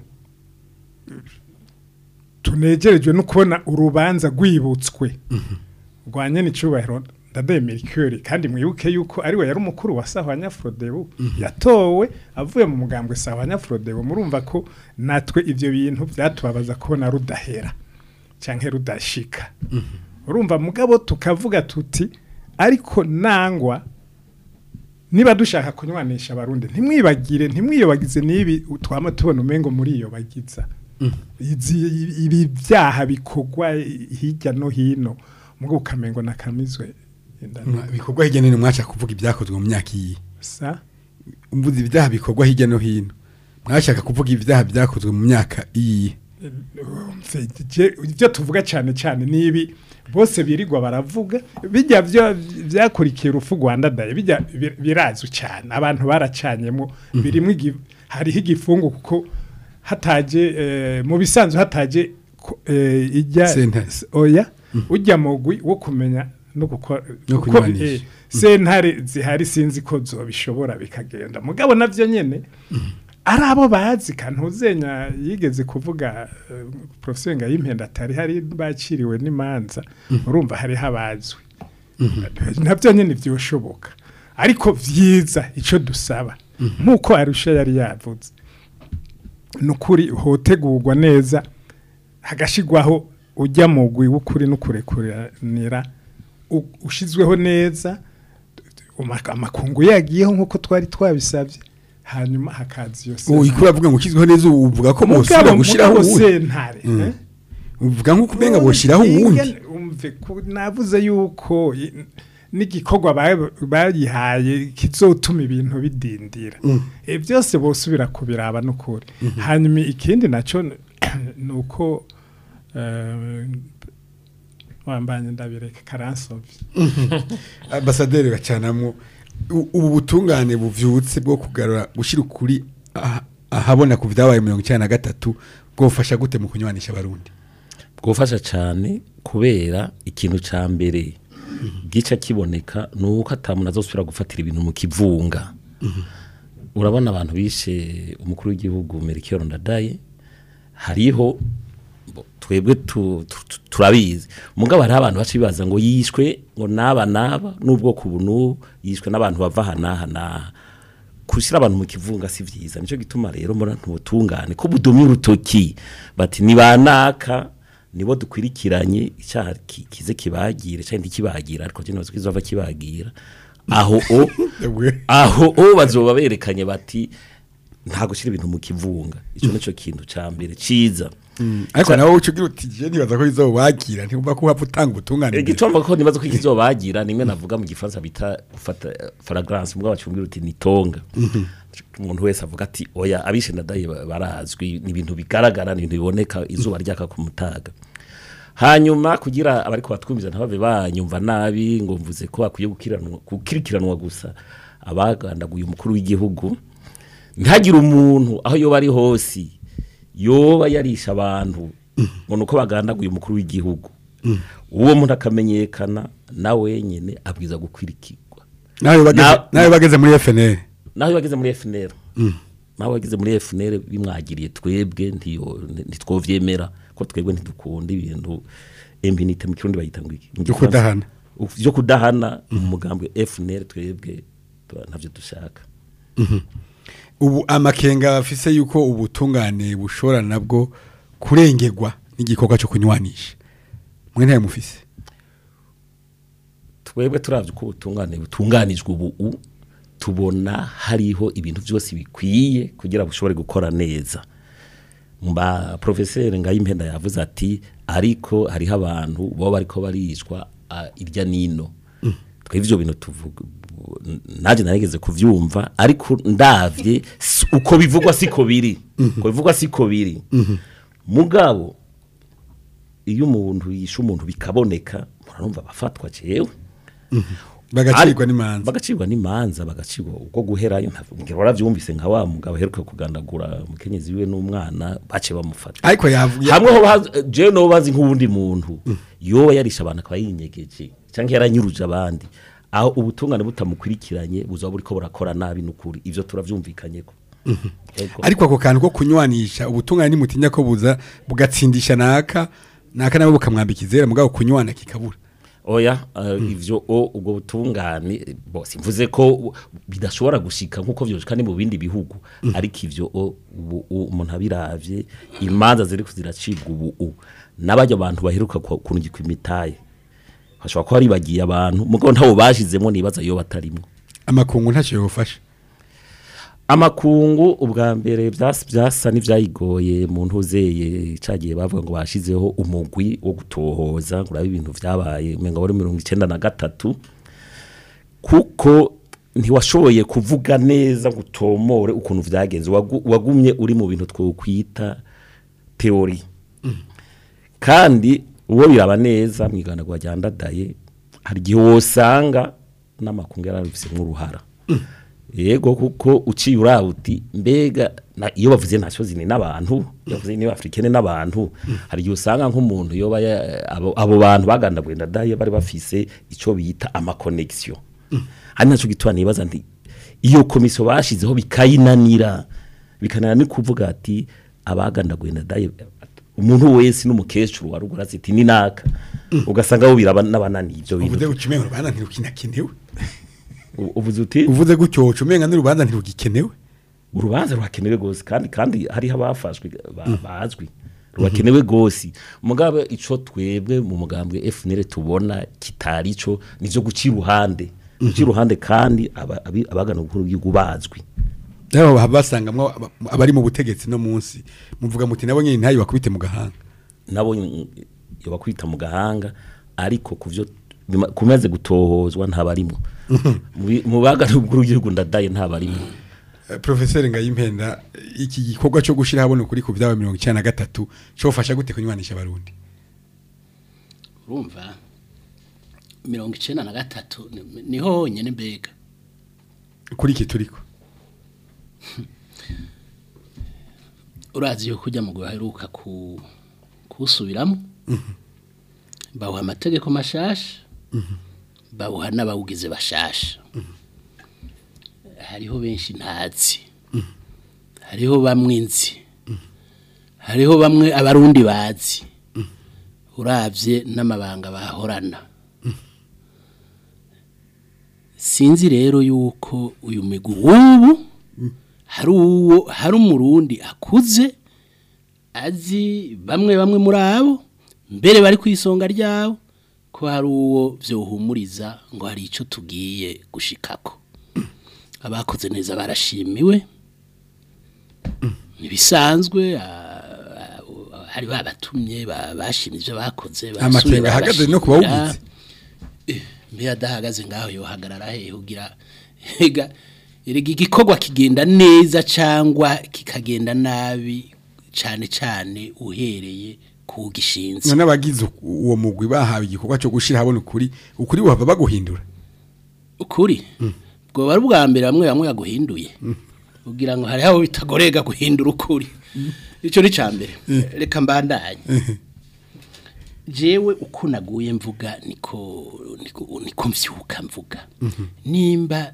tunegerejwe no kubona urubanza rwibutswe rwa nyene icubahiro ndadaye mercure kandi mwibuke yuko ariwe yari umukuru wa sahwanya frodebu yatowe avuye mu mugambwe sahwanya frodebu murumva ko natwe ivyo bintu byatubabaza kubona rudahera canke rudashika urumva mugabo tukavuga tuti ariko nangwa niba dushaka kunywanisha abarundi ntimwibagire ntimwiyobagize n'ibi twama tubona umengo muri iyo bagiza Izi- ibi byaha bikorwa hirya no hino mugo ukamengo nakamizwe Mwa- bikorwa hirya no hino mwaca kuvuga ibyakozwe mu myaka iyi sa umvuze ibyaha bikorwa hirya no hino mwashaka kuvuga ibyaha byakozwe mu myaka iyi Mfe- je- ibyo tuvuga cyane cyane nibi bose birirwa baravuga bijya byo byakurikiye urupfu Rwanda daye bijya bir- birazwi cyane abantu baracanyemo birimo igi- hariho igifungu kuko hataje eh, mu bisanzwe hataje ko- eh, ijya Sentare. s- oya ujya mugwi wo kumenya no gukora No kuko, kunywanisha. eh, sentare zihari sinzi ko zobishobora bikagenda mugabo navyo nyene ari abo bazi kantuzenya yigeze kuvuga uh, professeur Ngayimpenda atari hari baciriwe n'imanza urumva hari habazwe nabyo nyene vyoshoboka ariko vyiza ico dusaba nkuko arusha yari yavuze nukuri hotegurwa neza hagashigwaho ujya mu gwi w'ukuri n'ukurekuranira u- ushizweho neza uma- amakungu yagiyeho nkuko twari twabisabye hanyuma hakaza iyo ubu sentare. ikura avuga ngo ukizweho neza ubu uvuga ko Mugabo- bosubira gushiraho mugabo uwundi sentare eh? uvuga nk'uko umenga boshiraho uwundi Ingene- umve ku- navuze yuko i- n'igikorwa ba- bayihaye kizotuma ibintu bidindira e byose bosubira kubiraba n'ukuri hanyuma ikindi naco n- nuko eh, wambanye ndabireka karansovye ambasaderi bacanamwo u- ubu butungane buvyutse bwo kugarura gushira ukuri aha- ahabona ku vyabaye mirongo icyenda na gatatu bwofasha gute mu kunywanisha abarundi bwufasha cyane kubera ikintu cya mbere gica kiboneka ni uko atamuntu azosubira gufatira ibintu mu kivunga urabona abantu bishe umukuru w'igihugu Melchior Ndadaye hariho bo, twebwe tu- tu- tu- turabizi mugabo hariho abantu baca bibaza ngo yishwe ngo naba naba n'ubwoko ubu n'ubu yishwe n'abantu bava aha n'aha n'aha gushyira abantu mu kivunga si byiza nicyo gituma rero mbona ntubutungane ko budomye urutoki bati nibanaka nibo dukwirikiranye icyaha ki- kize kibagire cyangwa ntikibagira ariko cyo ntibazi ko izova kibagira aho o aho o bazoba berekanye bati nta gushyira ibintu mu kivunga icyo nicyo kintu cya mbere cyiza ariko nawe uca ugira uti je nibaza ko bizowagira ntibumva ko wapfa utanga ubutungane imbere. igicomba ko nibaza ko ikizobagira nimwe navuga mu gifaransa bita gufata fragrance mbwa bacumbira uti ni tonga umuntu wese avuga ati oya abishe ndadaye ba- barazwi ni ibintu bigaragara ni ibintu biboneka izuba ryaka ku mutaga hanyuma kugira abariko batwumviza ntibave banyumva nabi ngo mvuze ko bakwiye gukiriranwa gukirikiranwa gusa abagandaguye umukuru w'igihugu ntihagire umuntu aho yoba ari hose yoba yarisha abantu ngo nuko bagandaguye umukuru w'igihugu uwo muntu akamenyekana na wenyine abwiza gukwirikirwa nawe bageze Na- nawe bageze muri FNL naho bageze muri FNL naho bageze muri FNL bimwagiriye twebwe ntiyo- ntitwovyemera ko twebwe ntidukunda ibintu impunite mu kirundi bayita ngo iki Mu Byo Gifaransa- kudahana. byo kudahana umugambwe FNL twebwe tu- ntavyo dushaka ubu amakenga afise yuko ubutungane bushobora nabwo kurengerwa n'igikorwa cyo kunywanisha mwe ntayo mufise twebwe turavye ko ubutungane butunganijwe ubu u- tubona hariho ibintu byose bikwiye kugira bushobore gukora neza mba professeur ngayimpenda yavuze ati ariko hariho abantu bo bariko barishwa ah, irya nino twebwe ivyo bintu tuvuga naje narigeze kuvyumva ariko ndavye si- uko bivugwa siko biri uko bivugwa siko biri mugabo iyo umuntu yishe umuntu bikaboneka murumva bafatwa jewe bagacirwa Ari- n'imanza bagacirwa n'imanza bagacirwa ubwo guherayo ntabwo waravyumvise nka wa mugabo aheruka kugandagura umukenyezi wiwe n'umwana bace bamufata ariko yavuye hamwe ho bazi- jewe no bazi nk'uwundi muntu yoba yarisha abantu akaba yinyegeje cyangwa yaranyuruje abandi aho ubutungane butamukurikiranye buzaba buriko burakora nabi n'ukuri ivyo turavyumvikanyeko Ego. ariko ako kantu ko kunywanisha ubutungane nimutinya ko buza bugatsindisha naka naka nawe bukamwambika izera mugabo kunywana kikabura oya uh, ivyo o ubwo butungane bo simvuze ko bidashobora gushika nkuko vyoshika ni mu bindi bihugu ariko ivyo o ubu u- umuntu abiravye imanza ziri kuziracibwa ubu u n'abajya abantu baheruka ku- kunugikwa imitaye hashobora kuba ribagiye abantu mugabo ntabo bashizemo nibaza yo batarimwo amakungu ntacyo yofasha amakungu ubwa mbere byas- byasa n'ivyayigoye mu ntuzeye cagiye bavuga ngo bashizeho umugwi wo gutohoza ngo urabe ibintu vyabaye umenga wari mirongo icenda na gatatu kuko ntiwashoboye kuvuga neza ngo utomore ukuntu vyagenze wagu- wagumye uri mu bintu twokwita teori kandi uwo biraba neza mu iganagwa rya ndadaye hari igihe wosanga n'amakungu yarabifise nk'uruhara yego kuko uciye urawuti mbega na- iyo bavuze nacyo zini n'abantu iyo bavuze niba africaine n'abantu hari igihe usanga nk'umuntu yoba ya- abo, abo bantu bagandaguye ndadaye bari bafise ico bita ama connection hari naco gituma nibaza nti iyo komisiyo bashizeho bikayinanira bikananira ni kuvuga ati abagandaguye ndadaye umuntu wese n'umukecuru warugura ati ni naka ugasanga bo biraba n'abananiye ibyo uvuze bintu gutyo umenga urubanza ntirukinakenewe U- uvuze uti uvuze gutyo woca umenga n'urubanza ntirugikenewe urubanza rurakenewe rwose kandi kandi hariho abafashwe ba- bazwi rurakenewe rwose mugabe ico twebwe mu mugambwe FNL tubona kitari ico nivyo guca iruhande guca iruhande kandi aba- abi- abagana ubukuru bw'igihugu bazwi rero baba basangamwo aba- abari mu butegetsi no munsi muvuga muti nabo nyine ntayo bakubite mu gahanga nabo yoba kwita mu gahanga ariko kuvyo bima- kumaze gutohozwa ntabarimo mu bagana ubukuru bw'igihugu ndadaye ntabarimo Eh, Professeur Ngayimpenda iki gikorwa cyo gushira habona ukuri ku byawe 93 cyofasha gute kunywanisha abarundi urumva mirongo icenda na gatatu ni- niho honyine mbega kuri iki turiko urazi yuko ujya mu guheruka ku kusubiramo bawuha amategeko mashasha bawuha n'abawugize bashasha hariho benshi ntazi hariho bamwe nzi hariho bamwe abarundi bazi urabye n'amabanga bahorana sinzi rero yuko uyu migwi w'ubu hari uwo hari umurundi akuze azi bamwe bamwe muri abo mbere bari ku isonga ryabo ko hari uwo byohumuriza ngo hari icyo tugiye gushikako abakoze neza barashimiwe ntibisanzwe ah, ah, hari babatumye ba- bashimye ibyo bakoze Amakenga barasubira ahagaze no ku barashimira. bawugize. Eh, mbe adahagaze ngaho yohagarara he ugira ega erega igikorwa kigenda neza cyangwa kikagenda nabi cyane cyane uhereye ku gishinze none abagize uwo mugwi bahawe igikorwa cyo gushira habona ukuri ukuri buhava baguhindura ukuri bwo bari ubwa mbere bamwe bamwe yaguhinduye ugira ngo hari aho bitagorega guhindura ukuri icyo ni cya mbere reka mbandanye jewe uko naguye mvuga niko niko niko mvyuka mvuga nimba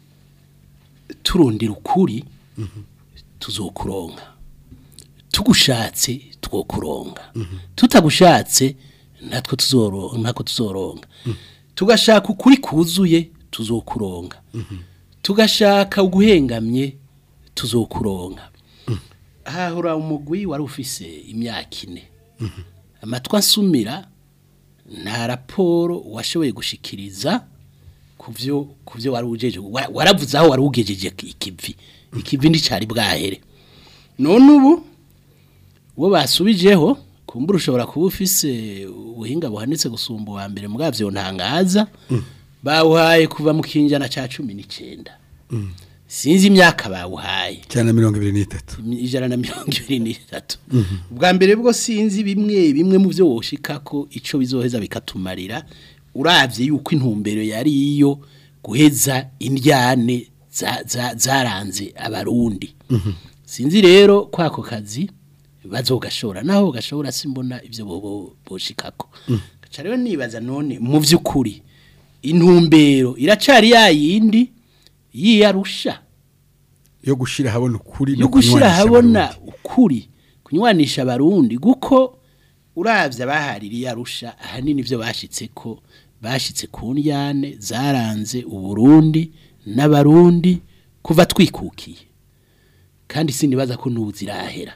turondera ukuri tuzokuronka tugushatse twokuronka tutagushatse natwe tuzoronka natwe tuzoronka tugashaka ukuri kuzuye tuzokuronka tugashaka uguhengamye tuzokuronka hahura umugwi wari ufise imyaka ine amatwi asumira nta raporo washoboye gushikiriza ku byo ku byo wari ugejeje wa- waravuze aho wari ugejeje ikivi ikivi nticari bwahere none ubu uwo basubijeho kumbura ushobora kuba ufise ubuhinga buhanitse gusumba uwa mbere bwabyo ntangaza bawuhaye kuva mu kinjana cya cumi n'icyenda sinzi imyaka bawuhaye cyane mirongo ibiri n'itatu ijana na mirongo ibiri n'itatu ubwa mbere bwo sinzi bimwe bimwe mu byo woshika ko icyo bizoheza bikatumarira urabye yuko intumbero yari iyo guheza indyane za- za- zaranze abarundi sinzi rero kwako kazi bazogashora naho gashobora simbona ibyo bobo boshikako gaca rero nibaza none mu by'ukuri intumbero iracari yayindi yiyarusha yo gushira habona ukuri no yo gushira kunywanisha habona abarundi. ukuri kunywanisha abarundi guko uravye abahaririye arusha ahanini ivyo bashitse ko bashitse ku ndyane zaranze uburundi n'abarundi kuva twikukiye kandi sinibaza ko n'ubu zirahera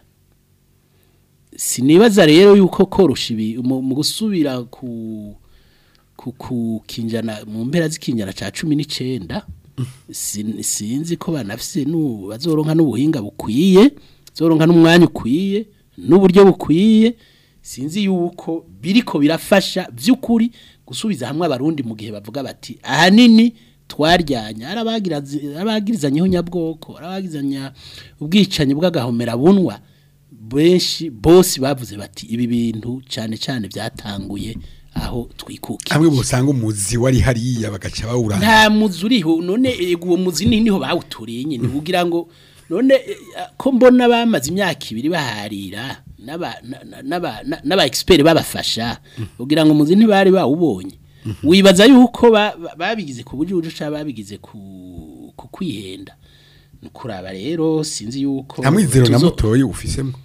sinibaza rero yuko korosha ibi mu mu gusubira ku ku ku kinjana mu mpera z'ikinjana ca cumi n'icenda sin- sinzi ko banafise nu bazoronka n'ubuhinga bukwiye zoronka n'umwanya ukwiye n'uburyo bukwiye sinzi yuko biriko birafasha by'ukuri gusubiza hamwe abarundi mu gihe bavuga bati ahanini twaryanya arabagirazi- arabagirizanyeho nyabwoko arabagizanya ubwicanyi bw'agahomera bunwa benshi bose bavuze bati ibi bintu cyane cyane byatanguye aho twikukiye hamwe bosanga umuzi wari hariya bagaca bawuranga nta muzi uriho none ego uwo muzi ni niho bawuturiye nyine kugira ngo none eh, ko mbona bamaze imyaka ibiri baharira n'aba na- na- n'aba na- n'aba expert babafasha kugira ngo umuzi ntibari bawubonye wibaza yuko ba- ba- babigize ku buryo uca babigize ku ku kwihenda nukuraba rero sinzi yuko nta mwizero na tuzo- mutoyi ufisemo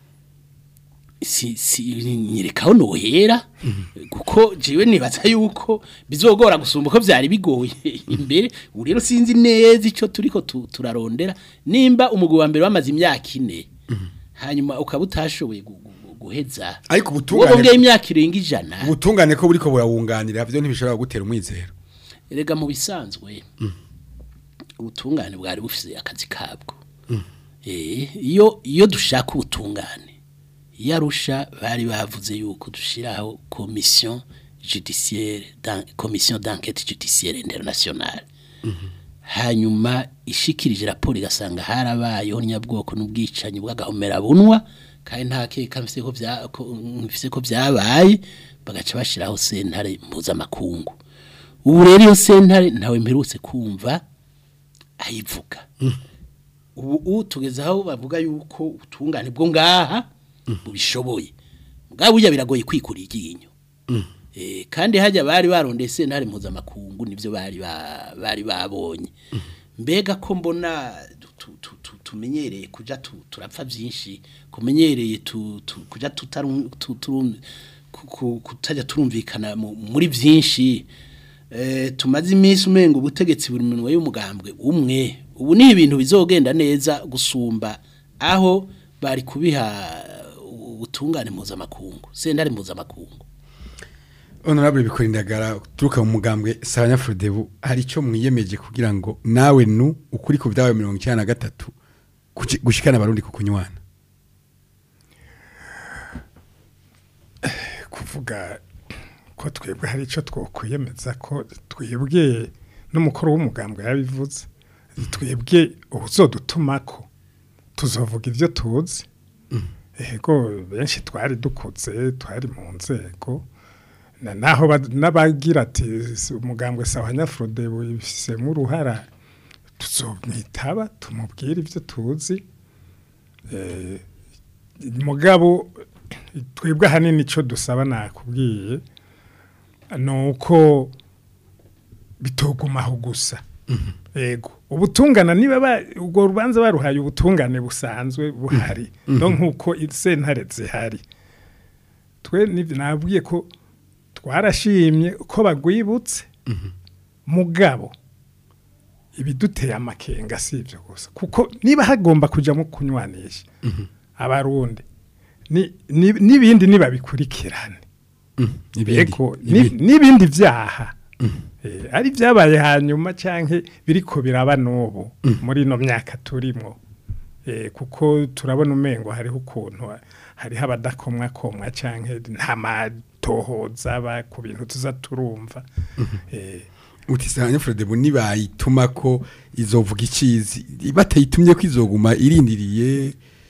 si si nyerekaho nohera kuko jewe nibaza yuko bizogora gusumba uko byari bigoye imbere ubu rero sinzi neza ico turiko tu- turarondera nimba umugabo wa mbere wamaze imyaka ine hanyuma ukaba utashoboye gu- gu- guheza ariko ubwo ubutungane bongeye imyaka irenga ijana ubutungane ko buriko burawunganira byo ntibishobora gutera umwizero erega mu bisanzwe ubutungane bwari bufise akazi kabwo Eh, iyo iyo dushaka ubutungane iyo arusha bari bavuze yuko dushiraho commission judiciaire dan- commission d'enquête judiciaire internationale hanyuma ishikirije raporo igasanga harabayeho nyabwoko n'ubwicanyi bw'agahomera bunwa kandi nta keka mfise ko bya ko mfise ko byabaye bagaca bashiraho sentare mpuzamakungu ubu rero iyo sentare ntawe mperutse kumva ayivuga ubu ubu tugeze aho bavuga yuko ubutungane bwo ngaha bubishoboye bwa burya biragoye kwikura iryinyo Eh, kandi hajya bari barondeye sentare mpuzamakungu nibyo bari ba- bari babonye mbega ko mbona tu- tu- tu- tumenyereye kuja tu- turapfa byinshi kumenyereye tu- tu- kuja tutarum- tu- turum- ku- ku- kutajya turumvikana mu- muri byinshi Eh, tumaze iminsi umenga ubutegetsi buri minwe y'umugambwe umwe ubu ni ibintu bizogenda neza gusumba aho bari kubiha ubutungane mpuzamakungu sentare mpuzamakungu honorable bikorindagara turuka mu mugambwe Sabanya Frodebu hari ico mwiyemeje kugira ngo nawe nu ukuri ku byawe 93 kuki- gushikana abarundi ku kunywana kuvuga ko twebwe hari icyo twokwiyemeza ko twebwe n'umukuru w'umugambwe yabivuze twebwe ubuzodutuma ko tuzovuga ibyo tuzi ego benshi twari dukuze twari mu nzego na naho ba- n'abagira ati "Si umugambwe sawa nyafrode bifisemo uruhara tuzomwitaba tumubwire ibyo tuzi Eh, mugabo twebwe ahanini icyo dusaba nakubwiye ni uko bitogumaho gusa yego ubutungana niba ba- ubwo rubanza baruhaye ubutungane busanzwe buhari no nk'uko sentare zihari twe ni- nabwiye ko twarashimye ko bagwibutse mugabo ibiduteye amakenga si ibyo gusa kuko niba hagomba kujyamo kunywanisha abarundi ni- ni- n'ibindi nibabikurikirane Ego, ni- n'ibindi byaha Eh, ari byabaye hanyuma cyangwa biriko biraba n'ubu muri ino myaka turimo Eh, kuko turabona umengo hariho ukuntu hariho abadakomwa komwa cyangwa nta matohoza aba ku bintu tuza turumva Eh, uti Sabanya Frodebu nibayituma ko izovuga icizi batayitumye ko izoguma irindiriye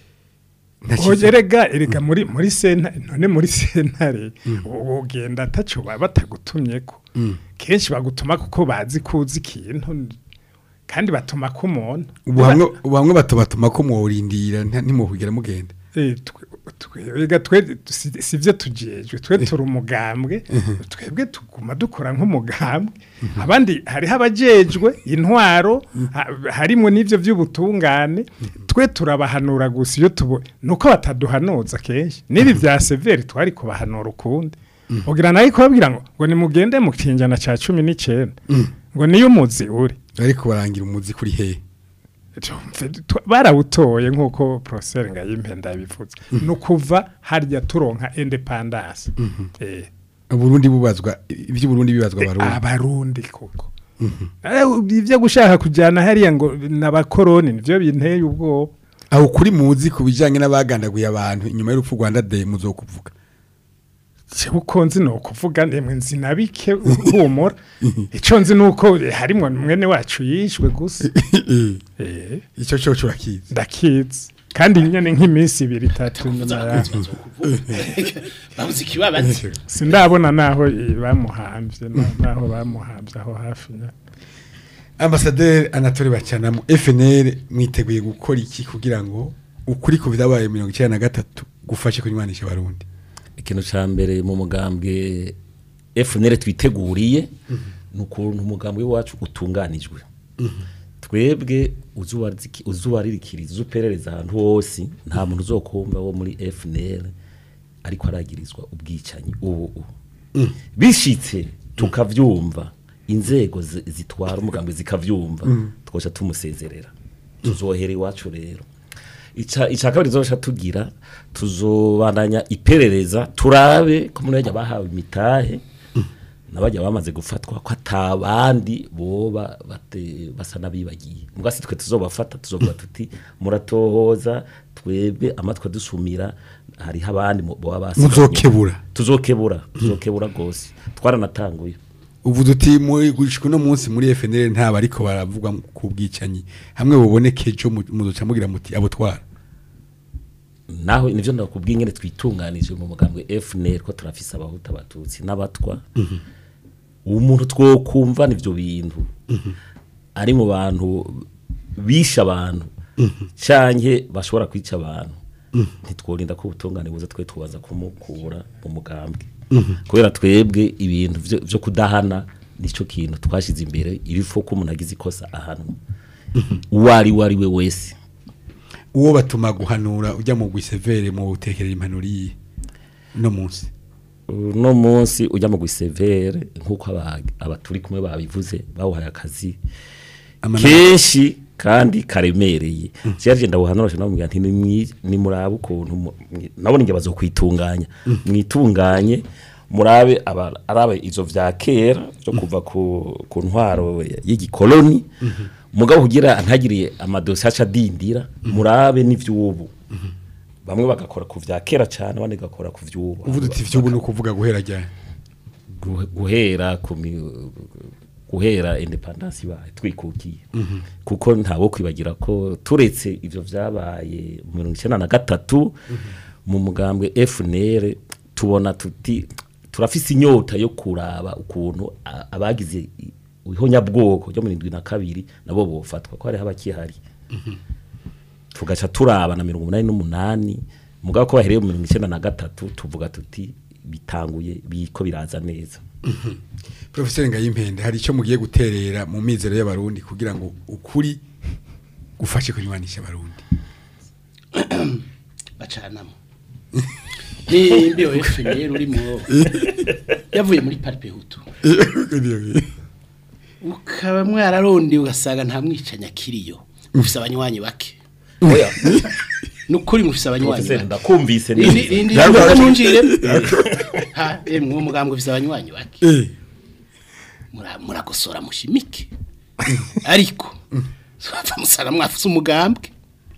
nta Oya, ciza. erega erega muri muri sentare none muri sentare ugenda ataco baba batagutumye ko kenshi bagutuma kuko bazi kuzi ikintu kandi batuma ko umuntu ubu hamwe ubu hamwe batobatuma ko mworindira nta- ntimuhugera mugenda Eh, twe- twe- erega twe si si vyo tujejwe twe turi umugambwe twebwe tuguma dukora nk'umugambwe abandi hariho abajejwe intwaro ha- harimwo n'ivyo vy'ubutungane twe turabahanura gusa iyo tubo nuko bataduhanuza kenshi n'ibi vya severi twari kubahanura ukundi ugira nayo kubabwira ngo ngo nimugende mu kinjana ca cumi n'icenda ngo niyo umuzi uri ariko barangira umuzi kuri hehe Tumve, twa- barawutoye nk'uko poroseri ngayimpenda yabivuze ni ukuva harya turonka independance Eh, Burundi bubazwa iby'Uburundi bibazwa abarundi abarundi koko Eh, ibyo gushaka kujyana hariya ngo n'abakoroni nibyo binteye ubwoba aho kuri muzi ku bijyanye n'abagandaguye abantu inyuma y'urupfu Rwanda Day muzokuvuga jewe uko nzi ni ukuvuga ndemwe nzi na bike humura icyo nzi ni uko eh, harimwo mwene wacu yishwe gusa Eh, icyo cyo curakizi ndakizi kandi nyene nk'iminsi ibiri itatu nyuma Kuvuza yaho abakunzi bazokuvuga. babuze ikibabazi sindabona naho i- bamuhambye na- naho bamuhambye aho hafi nya- ambasaderi anatole bacanamo FNL mwiteguye gukora iki kugira ngo ukuri ku byabaye mirongo icyenda na gatatu gufashe kunywanisha abarundi ikintu cya mbere mu mugambwe FNL twiteguriye ni ukuntu umugambwe wacu utunganijwe twebwe uzubariki- uzubaririkiriza uzuperereza ahantu hose nta muntu uzokumva wo muri FNL ariko aragirizwa ubwicanyi ubu ubu bishitse tukavyumva inzego zi- zitwara umugambwe zikavyumva twoca tumusezerera tuzohera iwacu rero ica ica kabiri tuzosha tugira tuzobandanya iperereza turabe ko muri bajya bahawe imitahe nabajya bamaze gufatwa ko atabandi boba bate, basa nabibagiye mbwasi twe tuzobafata tuzovuga tuti muratohoza twebwe amatwi dusumira hariho abandi mu- boba basigaye Muzokebura. tuzokebura tuzokebura gose twaranatanguye ubu duti muri gushika uno munsi muri FNL ntaba ariko baravugwa ku bwicanyi hamwe buboneke ejo mu- muzoca mugira muti abo twara naho nivyo ndakubwiye ngene twitunganije mu mugambwe FNL ko turafise abahuta abatutsi n'abatwa umuntu twokumva nivyo bintu ari mu bantu bisha abantu canke bashobora kwica abantu ntitworinda ko ubutungane buza twe tubaza kumukura mu mugambwe kubera twebwe ibintu vyo- vyo kudahana nico kintu twashize imbere ibifo ko umuntu agize ikosa ahanwa uwo ari we ari we wese uwo batuma guhanura ujya mu gwisevere mu gutekerera impanuro iyi no munsi uno munsi ujya mu gwisevere nk'uko aba- abaturi kumwe babivuze bawuhaye akazi Amana- kenshi kandi karemereye cyaje ndabuhanura cyo namubwira nti nimwi- nimurabe ukuntu mu- mwi- nabone nge bazokwitunganya mwitunganye murabe aba- arabe izo vya kera byo kuva ku, ku ntwaro y'igikoloni mugabo kugira ntagiriye amadosi aca adindira murabe n'ivy'ubu bamwe bagakora ku vya kera cyane abandi bagakora ku vy'ubu ubu duti vy'ubu ni ukuvuga guhera ryari guhe- guhera ku mi- guhera independence ibaye twikukiye kuko ntawo kwibagira ko turetse ivyo vyabaye mu mirongo icyenda na gatatu mu mugambwe FNL tubona tuti turafise inyota yo kuraba ukuntu a- abagize i- ihonyabwoko ryo mu rindwi na kabiri nabo bofatwa ko hariho abakihari tugaca turaba na mirongo umunani n'umunani mugabo ko bahereye mu mirongo icyenda na gatatu tuvuga tuti bitanguye biko biraza neza Professor Ngayimpende hari icyo mugiye guterera mu mizero y'abarundi kugira ngo ukuri gufashe kunywanisha abarundi bacanamo nimbiyo FNL urimo yavuye muri Parpe Hutu ukaba mwararonde ugasanga nta mwicanya kiriyo mufise abanywanyi bake oya nukuri mufise abanywanyi professeur bake ndakumvise Indi neza indi ndaza nunjire ha emwe uwo mugambwe ufise abanywanyi bake eh Mura- muragosora mushimike ariko swapfa musara mwafise umugambwe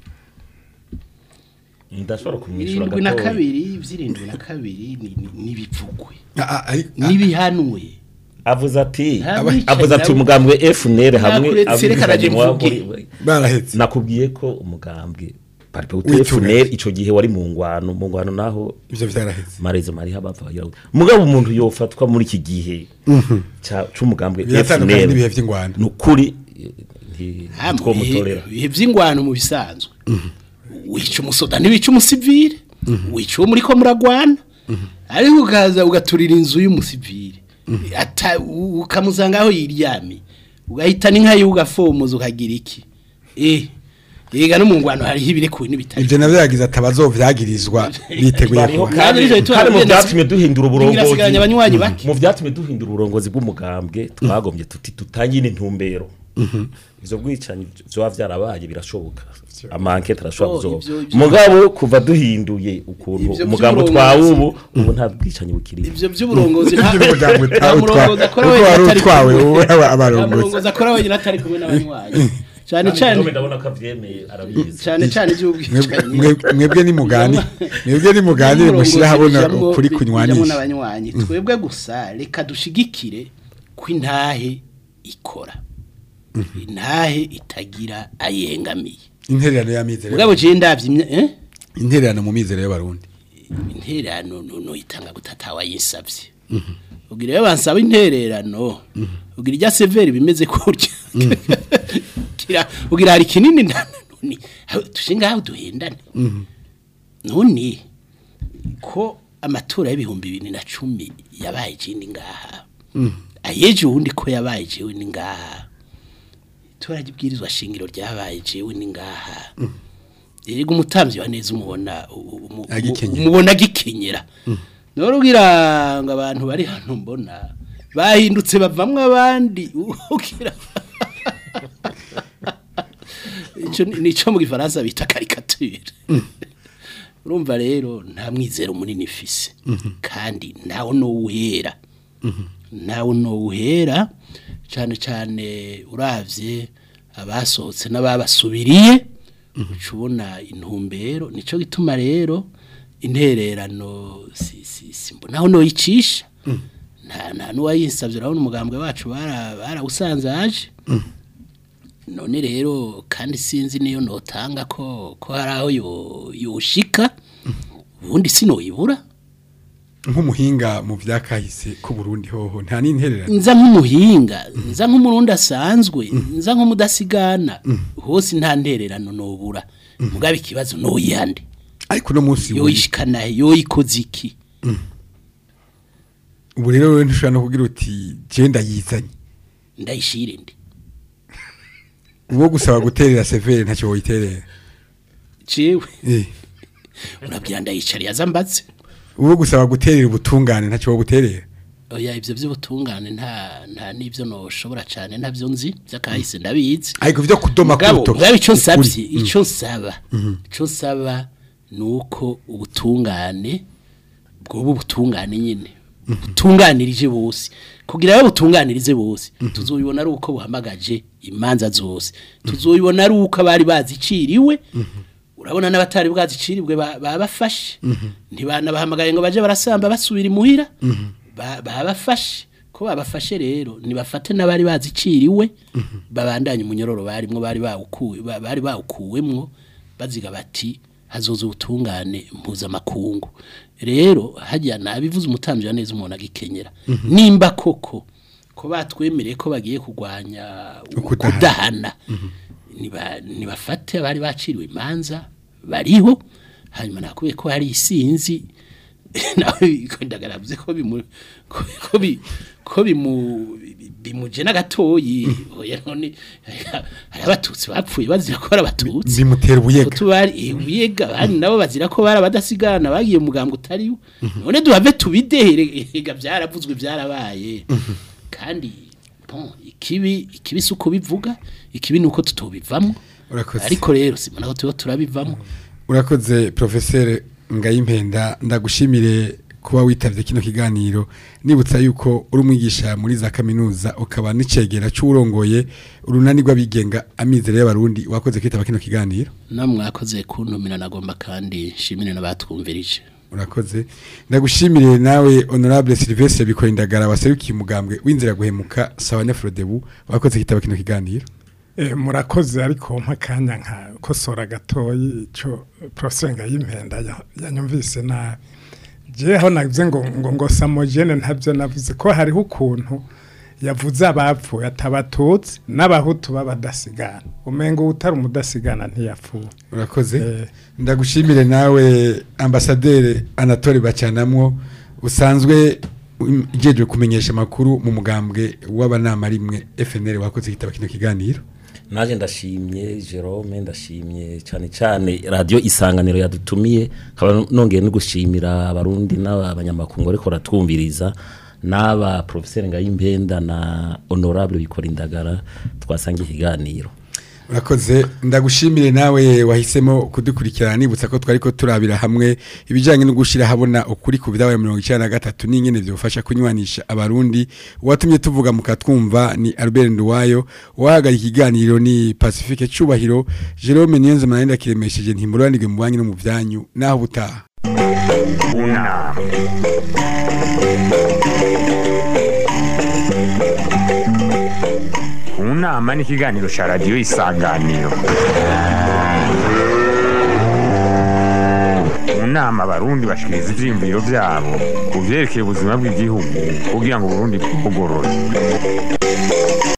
ndashobora kumwishyura irindwi na gatoya. kabiri ivy'irindwi na kabiri ni- ni- nibivugwe a- a- ari- a- nibihanwe avuze ati Nta mwicanyi avuze ati nawe- umugambwe FNL hamwe Nakuretse, reka naje abicanyi wa- mvuge. muri- barahetse nakubwiye ko umugambwe paripe Witunga. FNL ico gihe wari mu ngwano mu ngwano naho ivyo vyarahetse marezo mariha bapfa bagira gute. mugabo umuntu yofatwa muri iki gihe ca c'umugambwe biratandukanye FNL n'ibihe vy'ingwano nukuri nti Hamwe, twomutorera ibihe- ibihe vy'ingwano mu bisanzwe wica umusoda ntiwica umusivile wica uwo muriko muragwana ariko ukaza ugaturira inzu y'umusivile ata u- ukamusanga aho yiryamiye ugahita n'inka yiwe ugafomoza ukagira iki eh yega no mu ngwano hariho ibirekuwe n'ibitari ivyo navyo yagize ati abazovyagirizwa biteguye Bariho kuba Kandi nico gituma kandi mu abagenda- vyatumye duhindura Ingirasigaranye abanywanyi bake. uburongozi mu vyatumye duhindura uburongozi bw'umugambwe twagombye tuti tutangire intumbero ivyo bwicanyi vyoba vyarabaye birashoboka amankete arashobora Oh, kuzoba ivyo- ivyo- mugabo kuva duhinduye ukuntu Ivyo umugambo vy'uburongozi- twawe ubu ubu nta bwicanyi bukiriho ivyo by'uburongozi nta Ivyo umugambwe nta utawe murongozi akora utwa- wenyine wari atari utwawe, kumwe. wowe aba- nta abarongozi. murongozi akora wenyine atari kumwe n'abanywanyi cyane cyane ndabona ko avyemeye arabizi cyane cyane Mwebwe- iby'ubwicanyi mwe- mwebwe ni mugani mwebwe ni muganire mushyira habona ukuri kunywanisha n'abanywanyi twebwe gusa reka dushigikire ko intahe ikora intahe itagira ayengamiye intererano y'amizero mugabo je ndavye imya- eh intererano mu mizero y'abarundi intererano no itanga gutatawa yinsavye ugira iyo bansaba intererano ugira irya severi bimeze kurya kira ugira hari kinini nani tushinga aho duhendane none ko amatora y'ibihumbi bibiri na cumi yabaye ikindi ngaha ayeje uwundi ko yabaye jewe ni ngaha itora ry'ibwirizwa shingiro ryabaye jewe ni ngaha yego umutamvyi wa neza umubona u- u- umu- Agikenyera. umubona agikenyera none ugira ngo abantu bari hano mbona bahindutse bavamwo abandi ugira ico ni- nico mu gifaransa bita caricature urumva rero nta mwizero munini ifise kandi nawe nowuhera nawe nowuhera cyane cyane uravye abasohotse n'ababasubiriye uca ubona intumbero nico gituma rero intererano si si si mbonaho noyicisha nta nta nuwayinsavye urabona umugambwe wacu bara barawusanzaje none rero kandi sinzi niyo notanga ko ko hari aho yo- yoshika ubundi sinoyibura nk'umuhinga mu vyakahise ku Burundi hoho nta n'intererano nza nk'umuhinga nza nk'umurundi asanzwe nza nk'umudasigana hose nta ntererano nobura mugabe ikibazo noyande ariko no munsi w'uyu- yoyishikana yoyikoze iki ubu rero wewe ntushobora no kugira uti je ndayizanye ndayishire ndi uwo gusaba guterera severe ntacyo woyiterera jewe eh urabwira ndayicariye azambatse uwo gusaba guterera ubutungane ntacyo wobuterera oya ivyo vy'ubutungane nta nta nivyo noshobora cane ntavyo nzi vyakahise ndabizi ariko vyo kudoma mugabo kurutoki mugabo ico nsavye ukuri. ico nsaba ico nsaba nuko ubutungane bwoba ubutungane nyene butunganirije bose kugira ngo butunganirize bose tuzoyibona ari uko buhamagaje imanza zose tuzoyibona ari uko abari baziciriwe urabona n'abatari bwaziciribwe ba- babafashe ntibanabahamagaye ngo baje barasamba basubira imuhira ba- babafashe ko babafashe rero nibafate n'abari baziciriwe babandanye umunyororo barimwo bari bawukuwe ba- bari bawukuwemwo baziga bati hazoza ubutungane mpuzamakungu rero hajya nabivuze umutambyi wa neza umuntu agikenyera nimba koko ko batwemereye ko bagiye kurwanya Ukudahana. kudahana niba nibafate abari baciriwe imanza bariho hanyuma nakubiye ko hari isinzi nawe ndagaravuze ko bimu ko ko bi ko bimu bimuje n'agatoyi oya none hari abatutsi bapfuye bazira ko ari abatutsi bimutera ubuyega tubari ubuyega bandi nabo bazira ko bari abadasigana bagiye mugambwe utari wo none duhave tubidehere ega byaravuzwe byarabaye kandi bon ikibi ikibi si uko bivuga ikibi ni uko tutobivamo urakoze ariko rero simona ko tuba turabivamo urakoze professeur ngayimpenda ndagushimire kuba witavye kino kiganiro nibutsa yuko uri umwigisha muri za kaminuza ukaba n'icegera c'urongoye urunani rw'abigenga amizero y'abarundi wakoze kwitaba kino kiganiro namwe mwakoze kuntumira nagomba kandi nshimire n'abatwumvirije urakoze ndagushimire nawe honorable Sylvestre bikora indagara waserukiye umugambwe w'inzira guhemuka sawa nefrodebu wakoze kwitaba kino kiganiro Eh, murakoze ariko mpa akanya nka kosora gatoyi ico professor Ngayimpenda ya- yanyumvise nabi jeho navuze ngo ngo ngo samogene ntabyo navuze ko hariho ukuntu yavuze abapfuye atabatutsi n'abahutu b'abadasigana umengo utari umudasigana ntiyapfuye urakoze Eh. ndagushimire nawe ambasaderi anatole bacanamwo usanzwe ugejwe kumenyesha amakuru mu mugambwe w'abanama rimwe FNL wakoze kitaba kino kiganiro naje ndashimye Jerome ndashimye cyane cyane radio isanganiro yadutumiye nkaba nongeye no gushimira abarundi n'abanyamakungu ariko ratwumviriza n'aba professeur Ngayimpenda na honorable bikora indagara twasangiye ikiganiro urakoze ndagushimire nawe wahisemo kudukurikirana nibutsa ko twari ko turabira hamwe ibijyanye no gushyira habona ukuri ku byabaye mirongo icyenda na gatatu n'ingene byofasha kunywanisha abarundi uwatumye tuvuga mukatwumva ni Albert Nduwayo uwahagarika ikiganiro ni Pacifique Cubahiro Jerome Niyonzima nari ndakiremesheje ntimuranirwe mu banki no mu byanyu naho butaha unama nama n'ikiganiro cya radiyo isanganiro mu nama abarundi bashikiriza ivyiyumviro vyabo ku vyerekeye ubuzima bw'igihugu kugira ngo uburundi bugorore